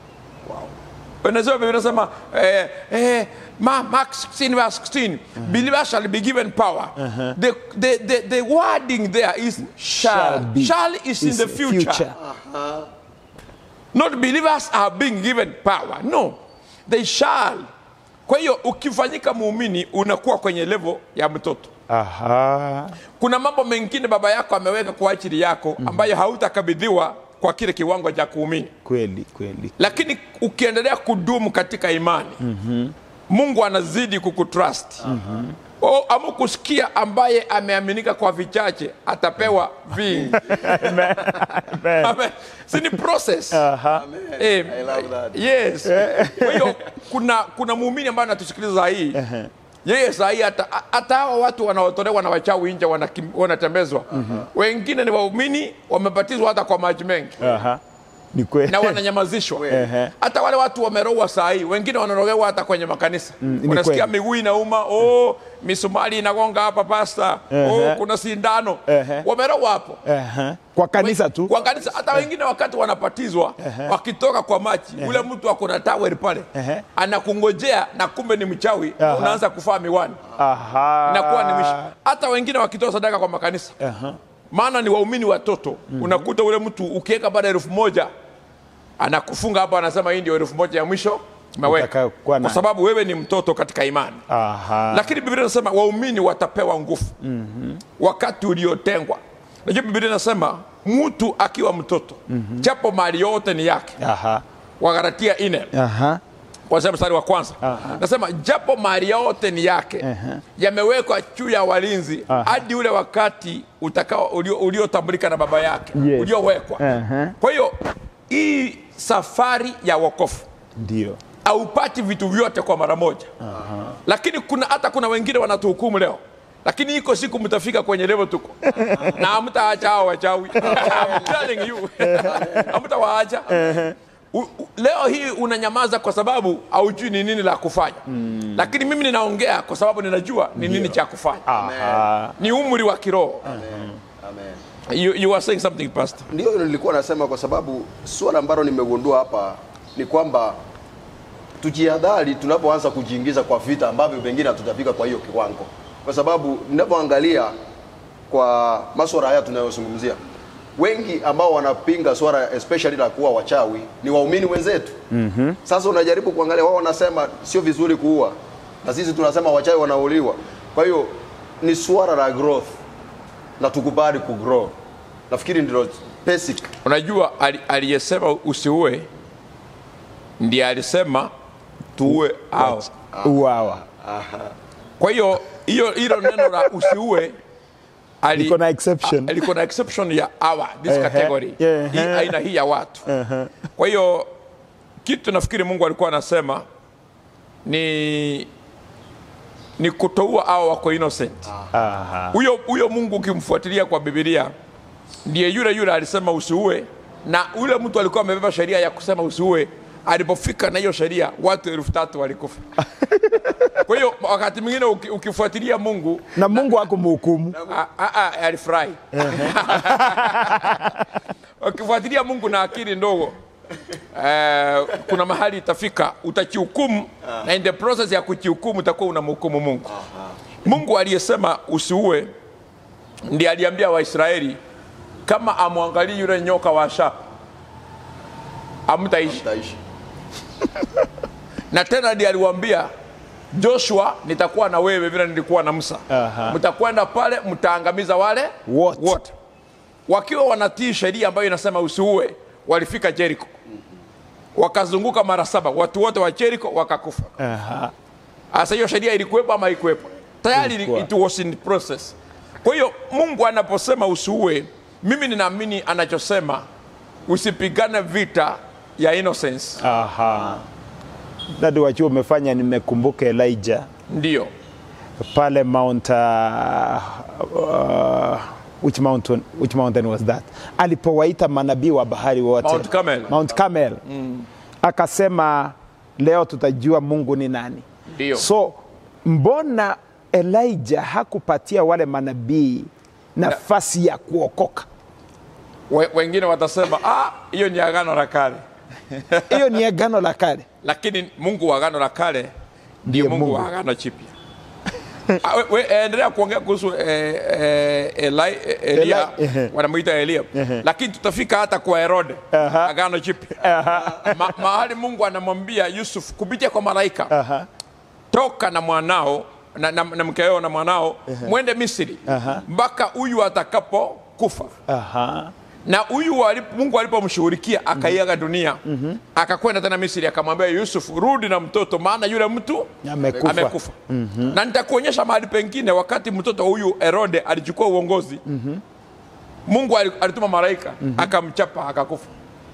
unasema biblia inasema eh, eh, Ma- mark 16 verse 16 believers shall be given power the, the, the, the wording there is shall be. shall is in Is the future, not believers are being given power no they shall kwa hiyo ukifanyika muumini unakuwa kwenye level ya mtoto Aha. kuna mambo mengine baba yako ameweka kwa ajili yako ambayo hautakabidhiwa kwa kile kiwango cha kuumini kweli kweli lakini ukiendelea kudumu katika imani mm-hmm. mungu anazidi kukutrust mm-hmm. o, ama kusikia ambaye ameaminika kwa vichache atapewa vingi Amen. Amen. si ni process Aha. Eh, I love that. yes kwa hiyo kuna kuna muumini ambaye anatusikiliza saa hii yeye saa hii hata hata hawa watu wanaotolewa na wachawi nje wanakim- wanatembezwa wengine ni waumini wamebatizwa hata kwa maji mengi Aha. ni kweli na wananyamazishwa Ehe. hata wale watu wamerowa saa hii wengine wanarogewa hata kwenye makanisa ni unasikia kweli. miguu inauma oh, misumari inagonga hapa pasta oh, kuna sindano Ehe. wamerowa hapo Aha. kwa kanisa tu kwa kanisa hata wengine wakati wanapatizwa wakitoka kwa maji ule mtu ako na tawel pale Ehe. anakungojea na kumbe ni mchawi Aha. unaanza kufaa miwani Aha. inakuwa ni mishi hata wengine wakitoa sadaka kwa makanisa Aha. maana ni waumini watoto unakuta ule mtu ukiweka baada ya elfu moja anakufunga hapo anasema hii ndio elfu moja ya mwisho umeweka Utakayokuwa kwa nayo. sababu wewe ni mtoto katika imani Aha. lakini biblia inasema waumini watapewa nguvu mm-hmm. wakati uliotengwa najua biblia inasema mtu akiwa mtoto mm-hmm. japo mali yote ni yake Aha. wagaratia ine Aha. kwanzia mstari wa kwanza Aha. nasema japo mali yote ni yake Aha. yamewekwa juu ya walinzi Aha. hadi ule wakati utakao ulio- uliotambulika na baba yake Yes. uliowekwa Aha. kwa hiyo hii safari ya wokofu ndio haupati vitu vyote kwa mara moja lakini kuna hata kuna wengine wanatuhukumu leo lakini iko siku mtafika kwenye level tuko na hamtaacha hao wachawi I'm telling you hamtawaacha U- u- leo hii unanyamaza kwa sababu haujui ni nini la kufanya lakini mimi ninaongea kwa sababu ninajua ni nini cha kufanya Aha. ni umri wa kiroho Amen. you, you are saying something pastor Ndio hilo nilikuwa nasema, kwa sababu suala ambalo nimegundua hapa ni kwamba tujihadhari tunapoanza kujiingiza kwa vita ambavyo pengine hatutafika kwa hiyo kiwango, kwa sababu ninapoangalia kwa masuala haya tunayozungumzia, wengi ambao wanapinga swala especially la kuwa wachawi ni waumini wenzetu. mm-hmm. Sasa unajaribu kuangalia, wao wanasema sio vizuri kuua, na sisi tunasema wachawi wanauliwa. Kwa hiyo ni swala la growth na tukubali kugrow. Nafikiri ndilo basic. unajua ali- aliyesema usiue ndiye alisema tuue au uawa kwa hiyo hiyo hilo neno la usiue ali- Liko na exception. a- liko na exception ya our this Ehe, category ehe. hii aina hii ya watu kwa hiyo kitu nafikiri mungu alikuwa anasema ni ni kutoua au wako innocent Aha. huyo huyo mungu ukimfuatilia kwa bibilia ndiye yule yule alisema usiue na yule mtu alikuwa amebeba sheria ya kusema usiue alipofika na hiyo sheria watu elfu tatu walikufa kwa hiyo wakati mwingine uki, ukifuatilia mungu na mungu akumhukumu a- a- a- alifurahi ukifuatilia mungu na akili ndogo eh, kuna mahali itafika utakihukumu na in the process ya kukihukumu utakuwa unamhukumu mungu mungu aliyesema usiue ndiye aliambia waisraeli kama amwangalii yule nyoka wa shapa amtaishi Taishi. na tena ndiye aliwaambia joshua nitakuwa na wewe vile nilikuwa na musa Aha. mtakwenda pale mtaangamiza wale Wote. wote wakiwa wanatii sheria ambayo inasema usiue walifika jeriko wakazunguka mara saba watu wote wa jeriko wakakufa Aha. sasa hiyo sheria ilikuwepo ama haikuwepo tayari Ilikuwa. it was in process kwa hiyo mungu anaposema usiue mimi ninaamini anachosema usipigane vita ya innocence Aha. dadi wachuo umefanya nimekumbuka elijah ndio pale mount uh, uh, which mountain, which mountain was that alipowaita manabii wa bahari wote Mount Carmel. Mount Carmel. akasema leo tutajua mungu ni nani ndio so mbona elijah hakupatia wale manabii nafasi ya kuokoka We, wengine watasema "Ah, hiyo ni agano la kale hiyo ni agano la kale lakini mungu wa agano la kale ndio Ndiye mungu, Mungu. wa agano chipya Ah, we- we, endelea kuongea kuhusu eh, eh, Eli, eh, Elia Eli- wanamwita Elia lakini tutafika hata kwa Herode Aha. agano jipya Ma, mahali Mungu anamwambia Yusuf kupitia kwa malaika Aha. toka na mwanao na, na, na mkeo na mwanao mwende Misri Aha. mpaka huyu atakapo kufa Aha. na huyu walip- mungu alipomshughulikia akaiaga dunia akakwenda tena misri akamwambia yusuf rudi na mtoto maana yule mtu Amekufa. amekufa. na nitakuonyesha mahali pengine wakati mtoto huyu herode alichukua uongozi mungu ali- alituma malaika akamchapa akakufa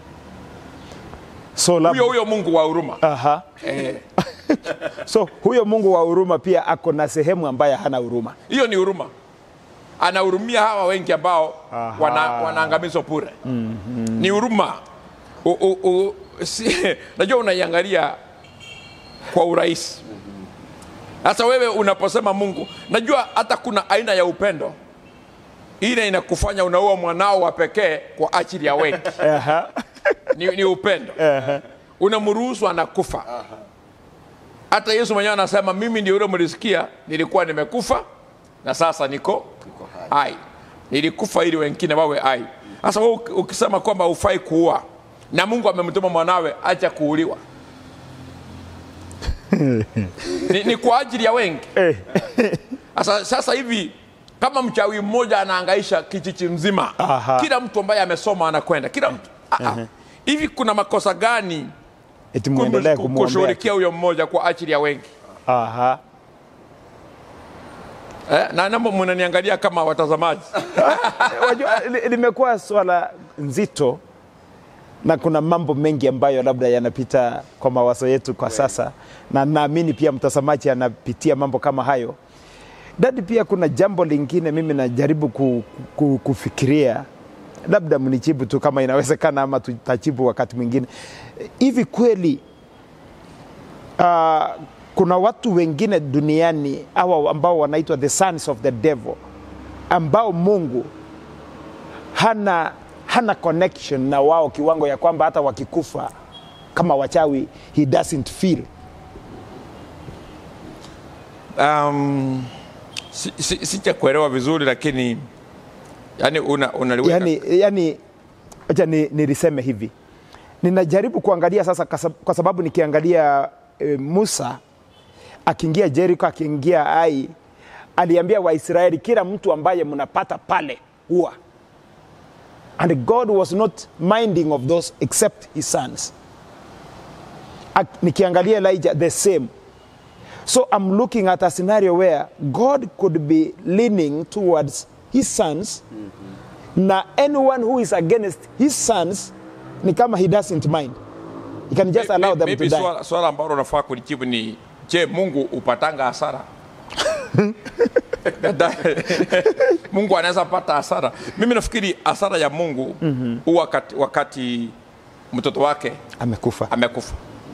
so, lab... huyo huyo mungu wa huruma Aha. Eh, so huyo mungu wa huruma pia ako na sehemu ambaye hana huruma hiyo ni huruma anahurumia hawa wengi ambao Aha. wana, wanaangamizwa bure ni huruma U- u- u- si- najua unaiangalia kwa urahisi sasa wewe unaposema mungu najua hata kuna aina ya upendo ile inakufanya unaua mwanao wa pekee kwa ajili ya wengi Aha. ni, ni upendo unamruhusu anakufa hata yesu mwenyewe anasema mimi ndio yule mlisikia nilikuwa nimekufa na sasa niko hai nilikufa ili wengine wawe hai sasa wewe uki- ukisema kwamba hufai kuua na mungu amemtuma mwanawe acha kuuliwa ni, ni kwa ajili ya wengi Eh. sasa, sasa hivi kama mchawi mmoja anaangaisha kijiji mzima Aha. kila mtu ambaye amesoma anakwenda kila mtu Ah, ah. hivi kuna makosa gani eti muendelee kum- kumwombea kushughulikia huyo mmoja kwa ajili ya wengi Aha. eh, na namo mnaniangalia kama watazamaji Wajua, li- limekuwa swala nzito na kuna mambo mengi ambayo labda yanapita kwa mawazo yetu kwa sasa, na naamini pia mtazamaji anapitia mambo kama hayo. Dadi, pia kuna jambo lingine mimi najaribu ku, ku, kufikiria, labda mnijibu tu kama inawezekana, ama tutajibu wakati mwingine. Hivi kweli uh, kuna watu wengine duniani hawa ambao wanaitwa the sons of the devil ambao Mungu hana, hana connection na wao kiwango ya kwamba hata wakikufa kama wachawi he doesn't feel. um, si, si, sijakuelewa vizuri lakini yani una, unaliweka Yani, yani acha ni, niliseme hivi, ninajaribu kuangalia sasa kwa sab- kwa sababu nikiangalia e, Musa akiingia Jericho, akiingia Ai, aliambia Waisraeli, kila mtu ambaye mnapata pale huwa and God was not minding of those except his sons. Ak- nikiangalia elijah the same so i'm looking at a scenario where god could be leaning towards his sons na anyone who is against his sons ni kama he doesn't mind he can just allow them to Maybe die swala, swala ambalo unafaa kulijibu ni je mungu upatanga hasara mungu anaweza pata hasara mimi nafikiri hasara ya mungu huwa mm-hmm. wakati, wakati mtoto wake amekufa amekufa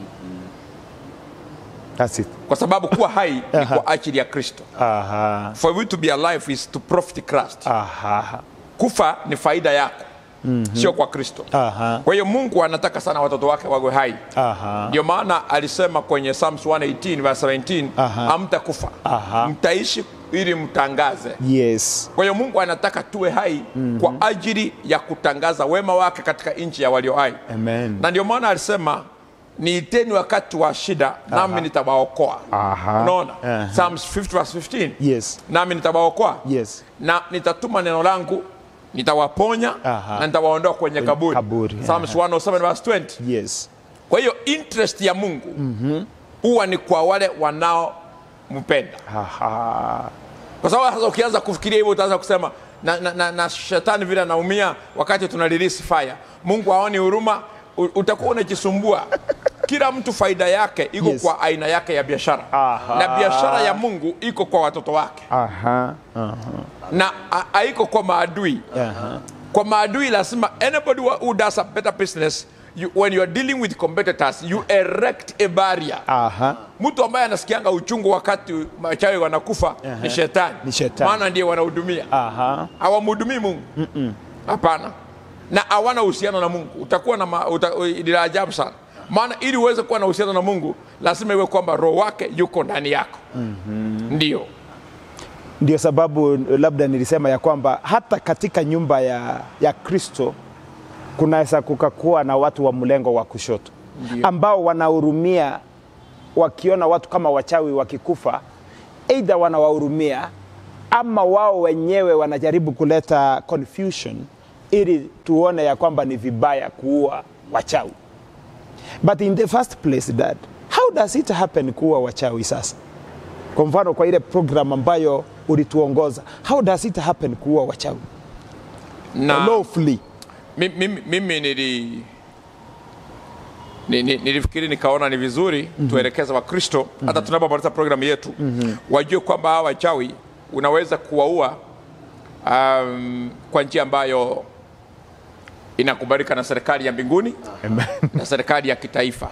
that's it kwa sababu kuwa hai ni kwa ajili ya kristo aha for you to be alive is to profit Christ. aha kufa ni faida yako mm-hmm. sio kwa kristo aha kwa hiyo mungu anataka sana watoto wake wawe hai aha ndio maana alisema kwenye Psalms 118 verse 17 Aha. amtakufa Aha. mtaishi ili mtangaze yes kwa hiyo mungu anataka tuwe hai mm-hmm. kwa ajili ya kutangaza wema wake katika nchi ya walio hai amen na ndio maana alisema niiteni wakati wa shida nami nitawaokoa Aha. unaona Aha. Psalms 50 verse 15 yes nami nitawaokoa yes na nitatuma neno langu nitawaponya Aha. na nitawaondoa kwenye kaburi, kaburi, Psalms 107 verse 20 yes kwa hiyo interest ya mungu huwa ni kwa wale wanaompenda aha kwa sababu sasa ukianza kufikiria hivyo utaanza kusema na, na, na, na shetani vile anaumia wakati tuna release fire mungu aoni huruma u- utakuwa unajisumbua kila mtu faida yake iko Yes. kwa aina yake ya biashara Aha. na biashara ya mungu iko kwa watoto wake aha aha na ha- haiko kwa maadui aha kwa maadui lazima anybody who who does a better business you, when you are dealing with competitors you erect a barrier aha mtu ambaye anasikianga uchungu wakati machawi wanakufa ni shetani Ni shetani. maana ndiye wanahudumia aha hawamhudumii mungu hapana na hawana uhusiano na mungu utakuwa na ma- uta, ni la ajabu sana maana ili uweze kuwa na uhusiano na mungu lazima iwe kwamba roho wake yuko ndani yako mm-hmm. ndio ndio sababu labda nilisema ya kwamba hata katika nyumba ya, ya kristo kunaweza kukakuwa na watu wa mlengo wa kushoto Ndio. ambao wanahurumia wakiona watu kama wachawi wakikufa eidha wanawahurumia ama wao wenyewe wanajaribu kuleta confusion ili tuone ya kwamba ni vibaya kuua wachawi but in the first place dad how does it happen kuua wachawi sasa kwa mfano kwa ile program ambayo ulituongoza how does it happen kuua wachawi na lawfully mi- mimi, mimi nili ni- ni- nilifikiri nikaona ni vizuri mm-hmm. tuelekeze wakristo mm-hmm. hata tunapomaliza programu yetu mm-hmm. wajue kwamba hawa wachawi unaweza kuwaua um, kwa njia ambayo inakubalika na serikali ya mbinguni na serikali ya kitaifa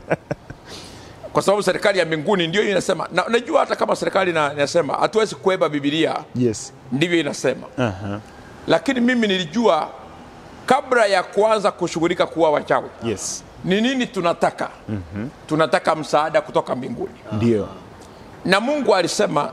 kwa sababu serikali ya mbinguni ndio inasema na unajua hata kama serikali ina- inasema hatuwezi kueba bibilia yes ndivyo inasema uh-huh. lakini mimi nilijua kabla ya kuanza kushughulika kuwa wachawi yes ni nini tunataka mm-hmm. tunataka msaada kutoka mbinguni ndio na mungu alisema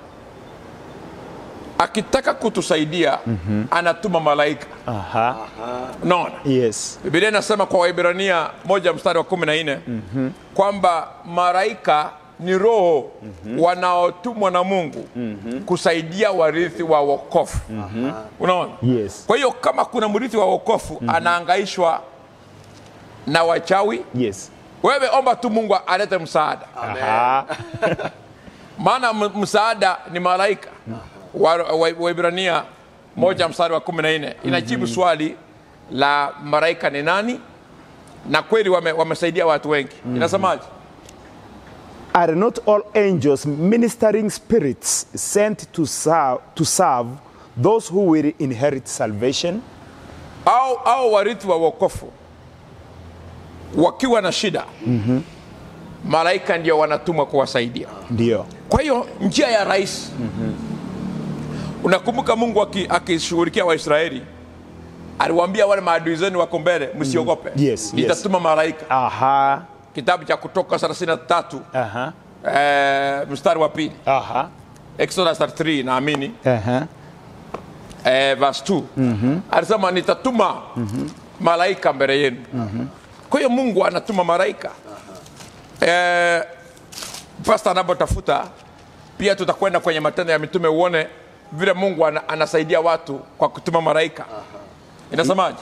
akitaka kutusaidia mm-hmm. anatuma malaika aha unaona yes bibilia inasema kwa waibrania moja mstari wa kumi na nne mm-hmm. kwamba malaika ni roho mm-hmm. wanaotumwa na mungu mm-hmm. kusaidia warithi wa wokofu mm-hmm. unaona yes kwa hiyo kama kuna mrithi wa wokofu mm-hmm. anaangaishwa na wachawi yes wewe omba tu mungu alete msaada aha maana m- msaada ni malaika Wa- wa- waibrania moja mstari wa kumi na nne inajibu swali la malaika ni nani na kweli wame- wamesaidia watu wengi inasemaje are not all angels ministering spirits sent to serve, to serve those who will inherit salvation au, au warithi wa wokofu wakiwa na shida mm-hmm. malaika ndio wanatumwa kuwasaidia ndio kwa hiyo njia ya rahisi mm-hmm. unakumbuka mungu aki- akishughulikia waisraeli aliwaambia wale maadui zenu wako mbele msiogope Yes, yes. nitatuma malaika aha kitabu cha kutoka 33 aha eh, mstari wa pili aha exodus 33 naamini aha eh, verse 2 mm-hmm. alisema nitatuma mm-hmm. malaika mbele yenu mm-hmm. kwa hiyo mungu anatuma malaika eh, pasta anapotafuta pia tutakwenda kwenye matendo ya mitume uone vile mungu ana, anasaidia watu kwa kutuma malaika inasemaje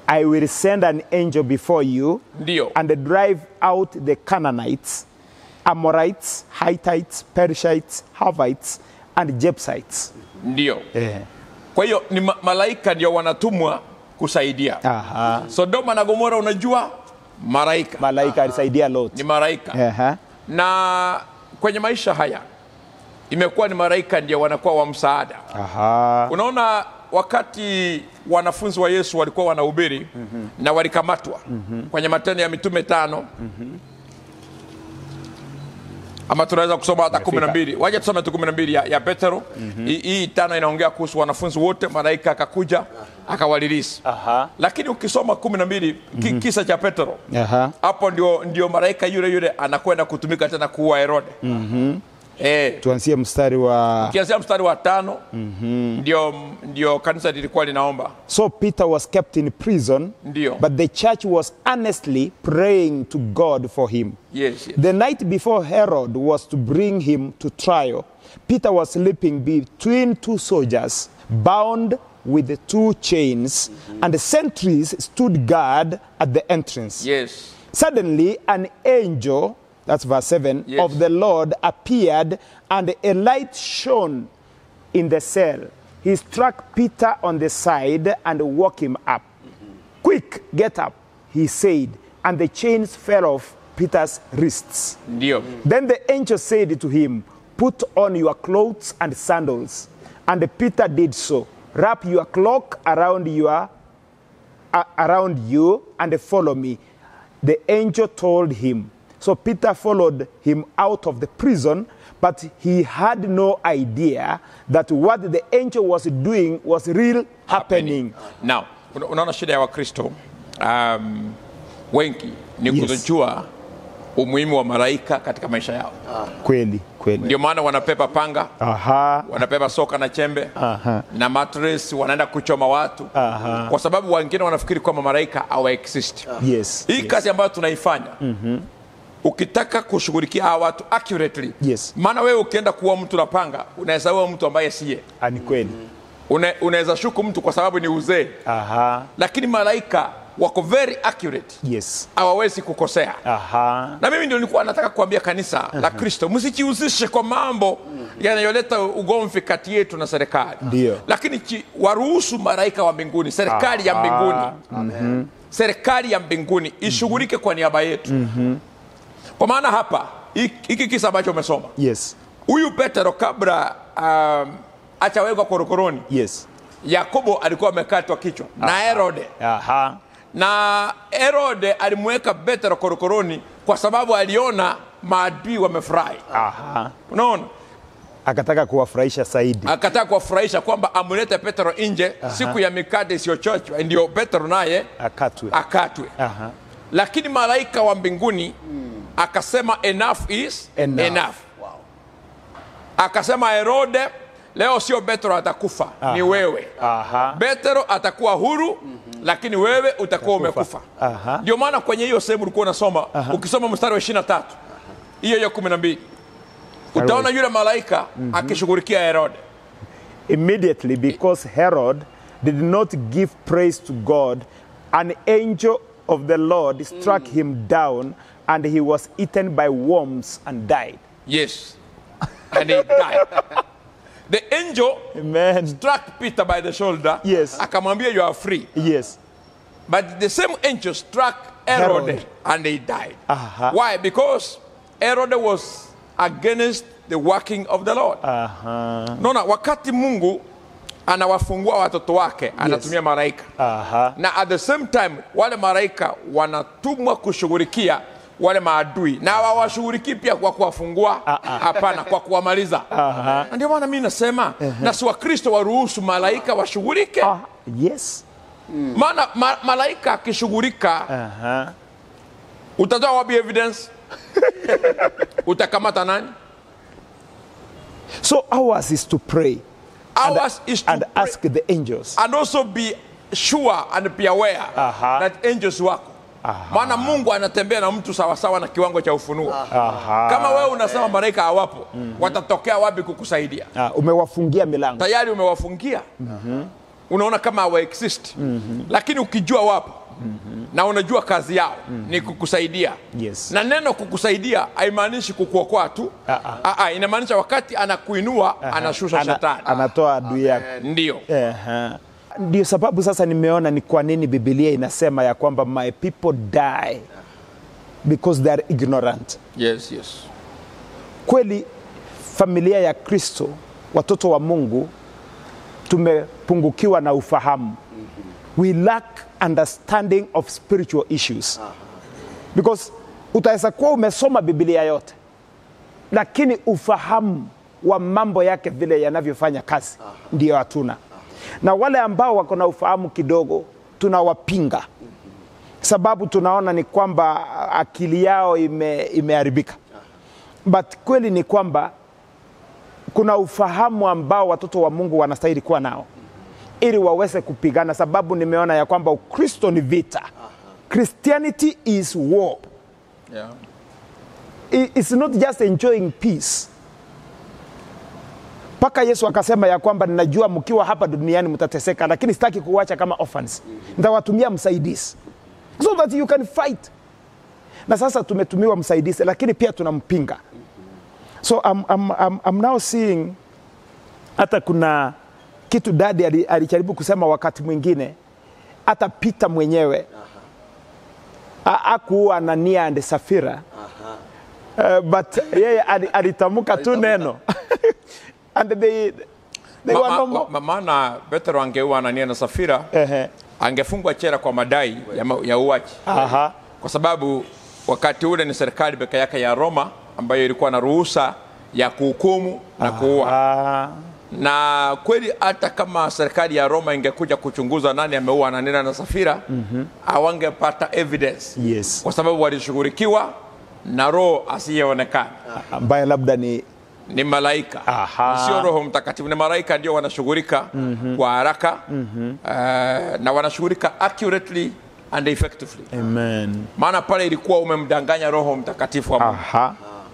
I will send an angel before you ndio and drive out the Canaanites, Amorites, Hittites, Perishites, Havites, and Jebusites. ndio Eh. kwa hiyo ni ma- malaika ndio wanatumwa kusaidia Aha. sodoma na gomora unajua malaika Malaika alisaidia Lot. ni malaika Aha. na kwenye maisha haya imekuwa ni malaika ndio wanakuwa wa msaada Aha. unaona wakati wanafunzi wa yesu walikuwa wanahubiri mm-hmm. na walikamatwa mm-hmm. kwenye matendo ya mitume tano mm-hmm. ama tunaweza kusoma hata kumi na mbili waja tusome tu kumi na mbili ya, ya petero mm-hmm. hii tano inaongea kuhusu wanafunzi wote malaika akakuja akawalilisi Aha. lakini ukisoma kumi na mbili ki, kisa cha petero Aha. hapo ndio, ndio malaika yule yule anakwenda kutumika tena kuua herode mm-hmm. eh, Tuanzie mstari wa kianzia mstari wa tano mm-hmm. ndio, ndio kanisa lilikuwa linaomba So Peter was kept in prison, Ndio. but the church was earnestly praying to God for him. yes, yes. The night before Herod was to bring him to trial, Peter was sleeping between two soldiers, bound with two chains, and the sentries stood guard at the entrance. yes. Suddenly, an angel, that's verse 7, Yes. of the Lord appeared, and a light shone in the cell. He struck Peter on the side and woke him up. Quick, get up, he said, and the chains fell off Peter's wrists. ndio Then the angel said to him, Put on your clothes and sandals. And Peter did so. Wrap your cloak around your a- around you and follow me. The angel told him. So Peter followed him out of the prison, but he had no idea that what the angel was doing was real happening. now una- unaona shida ya wakristo um, wengi ni Yes. kutojua umuhimu wa malaika katika maisha yao Kweli, kweli. ndio maana wanapepa panga Aha. wanapepa soka na chembe Aha. na mattress wanaenda kuchoma watu Aha. kwa sababu wengine wanafikiri kwamba malaika hawa exist Yes. hii yes. kazi ambayo tunaifanya mm-hmm. ukitaka kushughulikia hawa watu accurately Yes. maana wewe ukienda kuwa mtu na panga unaweza uwa mtu ambaye siye Ah, Ni kweli. Une, unaweza shuku mtu kwa sababu ni uzee Aha. lakini malaika wako very accurate Yes. hawawezi kukosea Aha. na mimi ndio nilikuwa nataka kuambia kanisa la kristo msijihusishe kwa mambo yanayoleta ugomvi kati yetu na serikali Ndio. lakini chi, waruhusu malaika wa mbinguni serikali ya Aha. mbinguni serikali ya mbinguni ishughulike kwa niaba yetu kwa maana hapa hiki hiki kisa ambacho umesoma Yes. huyu petero kabla um, achawekwa korokoroni Yes. yakobo alikuwa amekatwa kichwa na herode Aha. na herode alimweka petero korokoroni kwa sababu aliona maadui wamefurahi Aha. unaona Akataka kuwafurahisha zaidi. akataka kuwafurahisha kwamba amlete petero nje siku ya mikate isiyochochwa ndio petero naye Akatwe. akatwe Aha. lakini malaika wa mbinguni akasema enough is Enough. enough. akasema herode leo sio petero atakufa ni wewe Aha. petero atakuwa huru lakini wewe utakuwa umekufa Aha. ndio maana kwenye hiyo sehemu ulikuwa unasoma ukisoma mstari wa ishirina tatu hiyo hiyo kumi na mbili utaona yule malaika akishughulikia herode Immediately, because Herod did not give praise to God, an angel of the Lord struck him down, and he was eaten by worms and died. yes and he died the angel Amen. struck peter by the shoulder Yes. akamwambia you are free Yes. But the same angel struck Herod, Herod. and he died. Aha. Why? Because Herod was against the working of the Lord. Aha. Naona wakati Mungu anawafungua watoto wake anatumia malaika Aha. na at the same time wale malaika wanatumwa kushughulikia wale maadui na hawawashughulikii pia kwa kuwafungua hapana kwa kuwamaliza na ndio maana mi nasema na si wakristo waruhusu malaika washughulike Ah, yes. maana ma, malaika akishughulika Aha. utatoa wapi evidence utakamata nani So ours is to pray ours is to and pray ask the angels. and also be sure and be aware Aha. that angels wako maana mungu anatembea na mtu sawasawa na kiwango cha ufunuo Aha. kama wewe unasema malaika hawapo watatokea wapi kukusaidia Ah, umewafungia milango. tayari umewafungia unaona kama hawa exist mm-hmm. lakini ukijua wapo mm-hmm. na unajua kazi yao mm-hmm. ni kukusaidia Yes. na neno kukusaidia haimaanishi kukuokoa tu Ah, ah. Ah, ah, inamaanisha wakati anakuinua anashusha Ana- shetani anatoa adui yako. ndio Ehe. Ndio sababu sasa nimeona ni kwa nini Biblia inasema ya kwamba my people die because they are ignorant. yes, yes. Kweli familia ya Kristo, watoto wa Mungu, tumepungukiwa na ufahamu. We lack understanding of spiritual issues. Because utaweza kuwa umesoma Biblia yote, lakini ufahamu wa mambo yake vile yanavyofanya kazi ndio hatuna. Na wale ambao wako na ufahamu kidogo tunawapinga, sababu tunaona ni kwamba akili yao ime, imeharibika. But kweli ni kwamba kuna ufahamu ambao watoto wa Mungu wanastahili kuwa nao ili waweze kupigana, sababu nimeona ya kwamba Ukristo ni vita. Christianity is war. Yeah. I- It's not just enjoying peace. Mpaka Yesu akasema ya kwamba ninajua mkiwa hapa duniani mtateseka, lakini sitaki kuwacha kama orphans. Nitawatumia msaidizi so that you can fight. Na sasa tumetumiwa msaidizi, lakini pia tunampinga. So I'm, I'm, I'm, I'm now seeing hata kuna kitu dadi ali- alijaribu kusema wakati mwingine, hata Peter mwenyewe a- akuwa Anania and Safira uh, but yeye ali- alitamka tu neno and they, they Ma- were ma- no more. ma- maana Petro angeua Anania na Safira Ehe. angefungwa chera kwa madai ya, ma- ya uaji Aha. kwa sababu wakati ule ni serikali peke yake ya Roma ambayo ilikuwa na ruhusa ya kuhukumu na kuua Ah, na kweli hata kama serikali ya Roma ingekuja kuchunguza nani ameua Anania na Safira mm-hmm. awangepata evidence yes. kwa sababu walishughulikiwa na roho asiyeonekana ambaye labda ni ni malaika Aha. sio roho mtakatifu ni malaika ndio wanashughulika mm-hmm. kwa haraka mm-hmm. uh, na wanashughulika accurately and effectively Amen. maana pale ilikuwa umemdanganya roho mtakatifu wa Mungu Aha.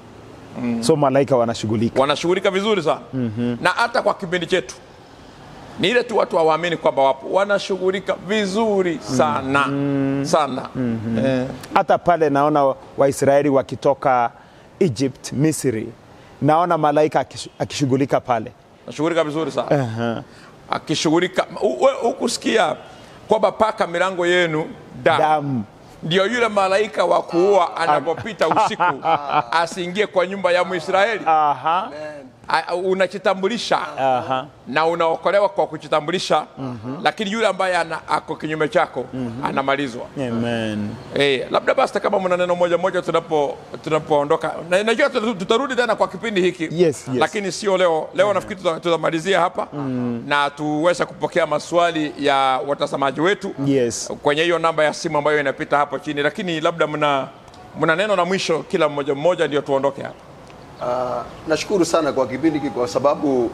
So malaika wanashughulika. wanashughulika vizuri sana mm-hmm. na hata kwa kipindi chetu ni ile tu watu hawaamini kwamba wapo wanashughulika vizuri sana mm-hmm. sana mm-hmm. Eh, Hata pale naona Waisraeli wakitoka Egypt, Misri, naona malaika akish- akishughulika pale. nashughulika vizuri sana Aha. akishughulika u- we- hukusikia kwamba paka milango yenu damu Damu. ndio yule malaika wa kuua anapopita usiku asiingie kwa nyumba ya Mwisraeli. Aha. A- Unachitambulisha Aha. na unaokolewa kwa kuchitambulisha, lakini yule ambaye ana, ako kinyume chako anamalizwa. Amen. Eh, labda basi kama mna neno moja moja tunapo tunapoondoka, na najua tuta- tutarudi tena kwa kipindi hiki Yes, yes. lakini sio leo. Leo nafikiri tuta- tutamalizia hapa na tuweze kupokea maswali ya watazamaji wetu Yes. kwenye hiyo namba ya simu ambayo inapita hapo chini, lakini labda mna mna neno la mwisho kila mmoja mmoja, ndio tuondoke hapa. Ah, nashukuru sana kwa kipindi hiki kwa sababu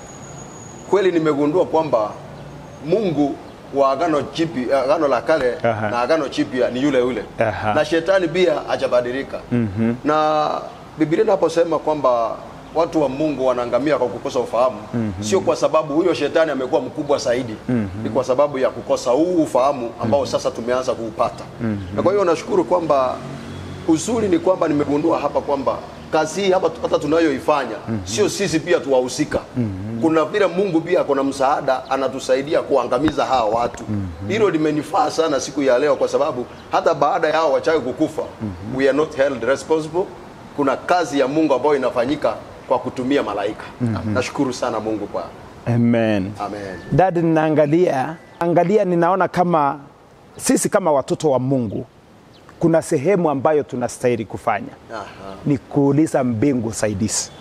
kweli nimegundua kwamba Mungu wa agano jipi agano la kale Aha. na agano jipya ni yule yule Aha. na shetani pia hajabadilika mm-hmm. na Biblia inaposema kwamba watu wa Mungu wanaangamia kwa kukosa ufahamu mm-hmm. sio kwa sababu huyo shetani amekuwa mkubwa zaidi mm-hmm. ni kwa sababu ya kukosa huu ufahamu ambao mm-hmm. sasa tumeanza kuupata mm-hmm. na kwa hiyo nashukuru kwamba uzuri ni kwamba nimegundua hapa kwamba kazi hii hapa hata tunayoifanya mm-hmm. sio sisi pia tuwahusika mm-hmm. kuna vile Mungu pia kuna msaada anatusaidia kuangamiza hawa watu hilo mm-hmm. limenifaa sana siku ya leo kwa sababu hata baada ya hao wachawi kukufa mm-hmm. we are not held responsible kuna kazi ya Mungu ambayo inafanyika kwa kutumia malaika mm-hmm. nashukuru sana Mungu kwa Amen. amen Dadi, ninaangalia angalia, ninaona kama sisi kama watoto wa Mungu kuna sehemu ambayo tunastahili kufanya Aha. ni kuuliza mbingu usaidizi,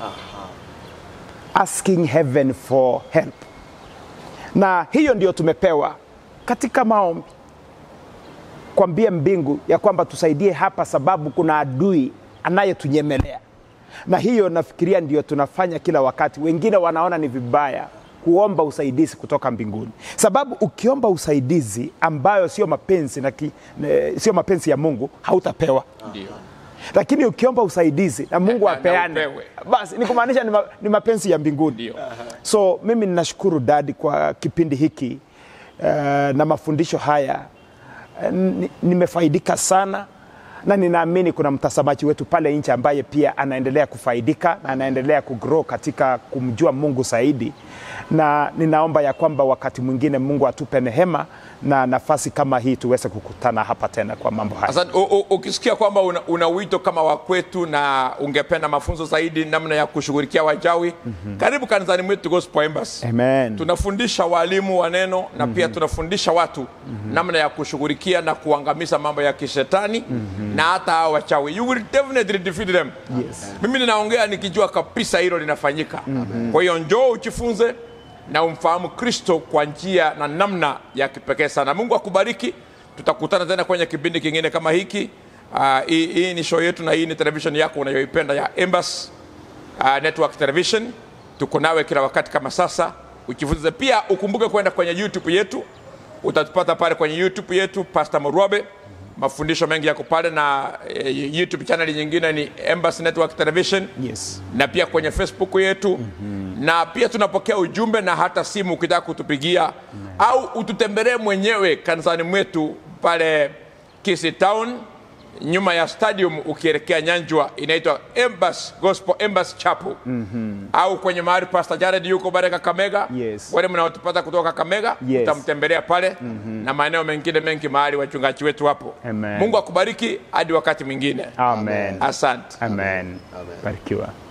asking heaven for help, na hiyo ndio tumepewa katika maombi, kwambia mbingu ya kwamba tusaidie hapa, sababu kuna adui anayetunyemelea, na hiyo nafikiria ndio tunafanya kila wakati. Wengine wanaona ni vibaya kuomba usaidizi kutoka mbinguni, sababu ukiomba usaidizi ambayo sio mapenzi na ki, ne, sio mapenzi ya Mungu hautapewa Ndio. lakini ukiomba usaidizi na Mungu Na- na apeane, upewe. basi ni kumaanisha ni, ma, ni mapenzi ya mbinguni. Ndio. So mimi ninashukuru dadi kwa kipindi hiki eh, na mafundisho haya eh, ni- nimefaidika sana na ninaamini kuna mtazamaji wetu pale nje ambaye pia anaendelea kufaidika na anaendelea kugrow katika kumjua Mungu zaidi, na ninaomba ya kwamba wakati mwingine Mungu atupe nehema na nafasi kama hii tuweze kukutana hapa tena kwa mambo haya. Asante. U- u- Ukisikia kwamba una, una wito kama wa kwetu na ungependa mafunzo zaidi namna ya kushughulikia wajawi, karibu kanisani mwetu Gospel Embassy. Amen. tunafundisha walimu wa neno na pia tunafundisha watu namna ya kushughulikia na kuangamiza mambo ya kishetani na hata hao wachawi you will definitely defeat them Yes. mimi ninaongea nikijua kabisa hilo linafanyika kwa hiyo njoo ujifunze na umfahamu kristo kwa njia na namna ya kipekee sana mungu akubariki tutakutana tena kwenye kipindi kingine kama hiki Ah, hii hii ni show yetu na hii ni television yako unayoipenda ya Embassy uh, Network Television. Tuko nawe kila wakati kama sasa, ujifunze pia. Ukumbuke kwenda kwenye YouTube yetu, utatupata pale kwenye YouTube yetu Pastor Murwabe. Mafundisho mengi yako pale, na eh, YouTube channel nyingine ni Embassy Network Television Yes. na pia kwenye Facebook yetu mm-hmm. na pia tunapokea ujumbe na hata simu ukitaka kutupigia mm-hmm. au ututembelee mwenyewe kanisani mwetu pale Kisii Town nyuma ya stadium ukielekea Nyanjwa inaitwa Embassy Gospel Embassy Chapel mm-hmm. au kwenye mahali Pastor Jared yuko pale Kakamega Yes. wale mnaotupata kutoka Kakamega Yes. utamtembelea pale mm-hmm. na maeneo mengine mengi mahali wachungaji wetu wapo Amen. Mungu akubariki hadi wakati mwingine Amen. asante Amen. Barikiwa.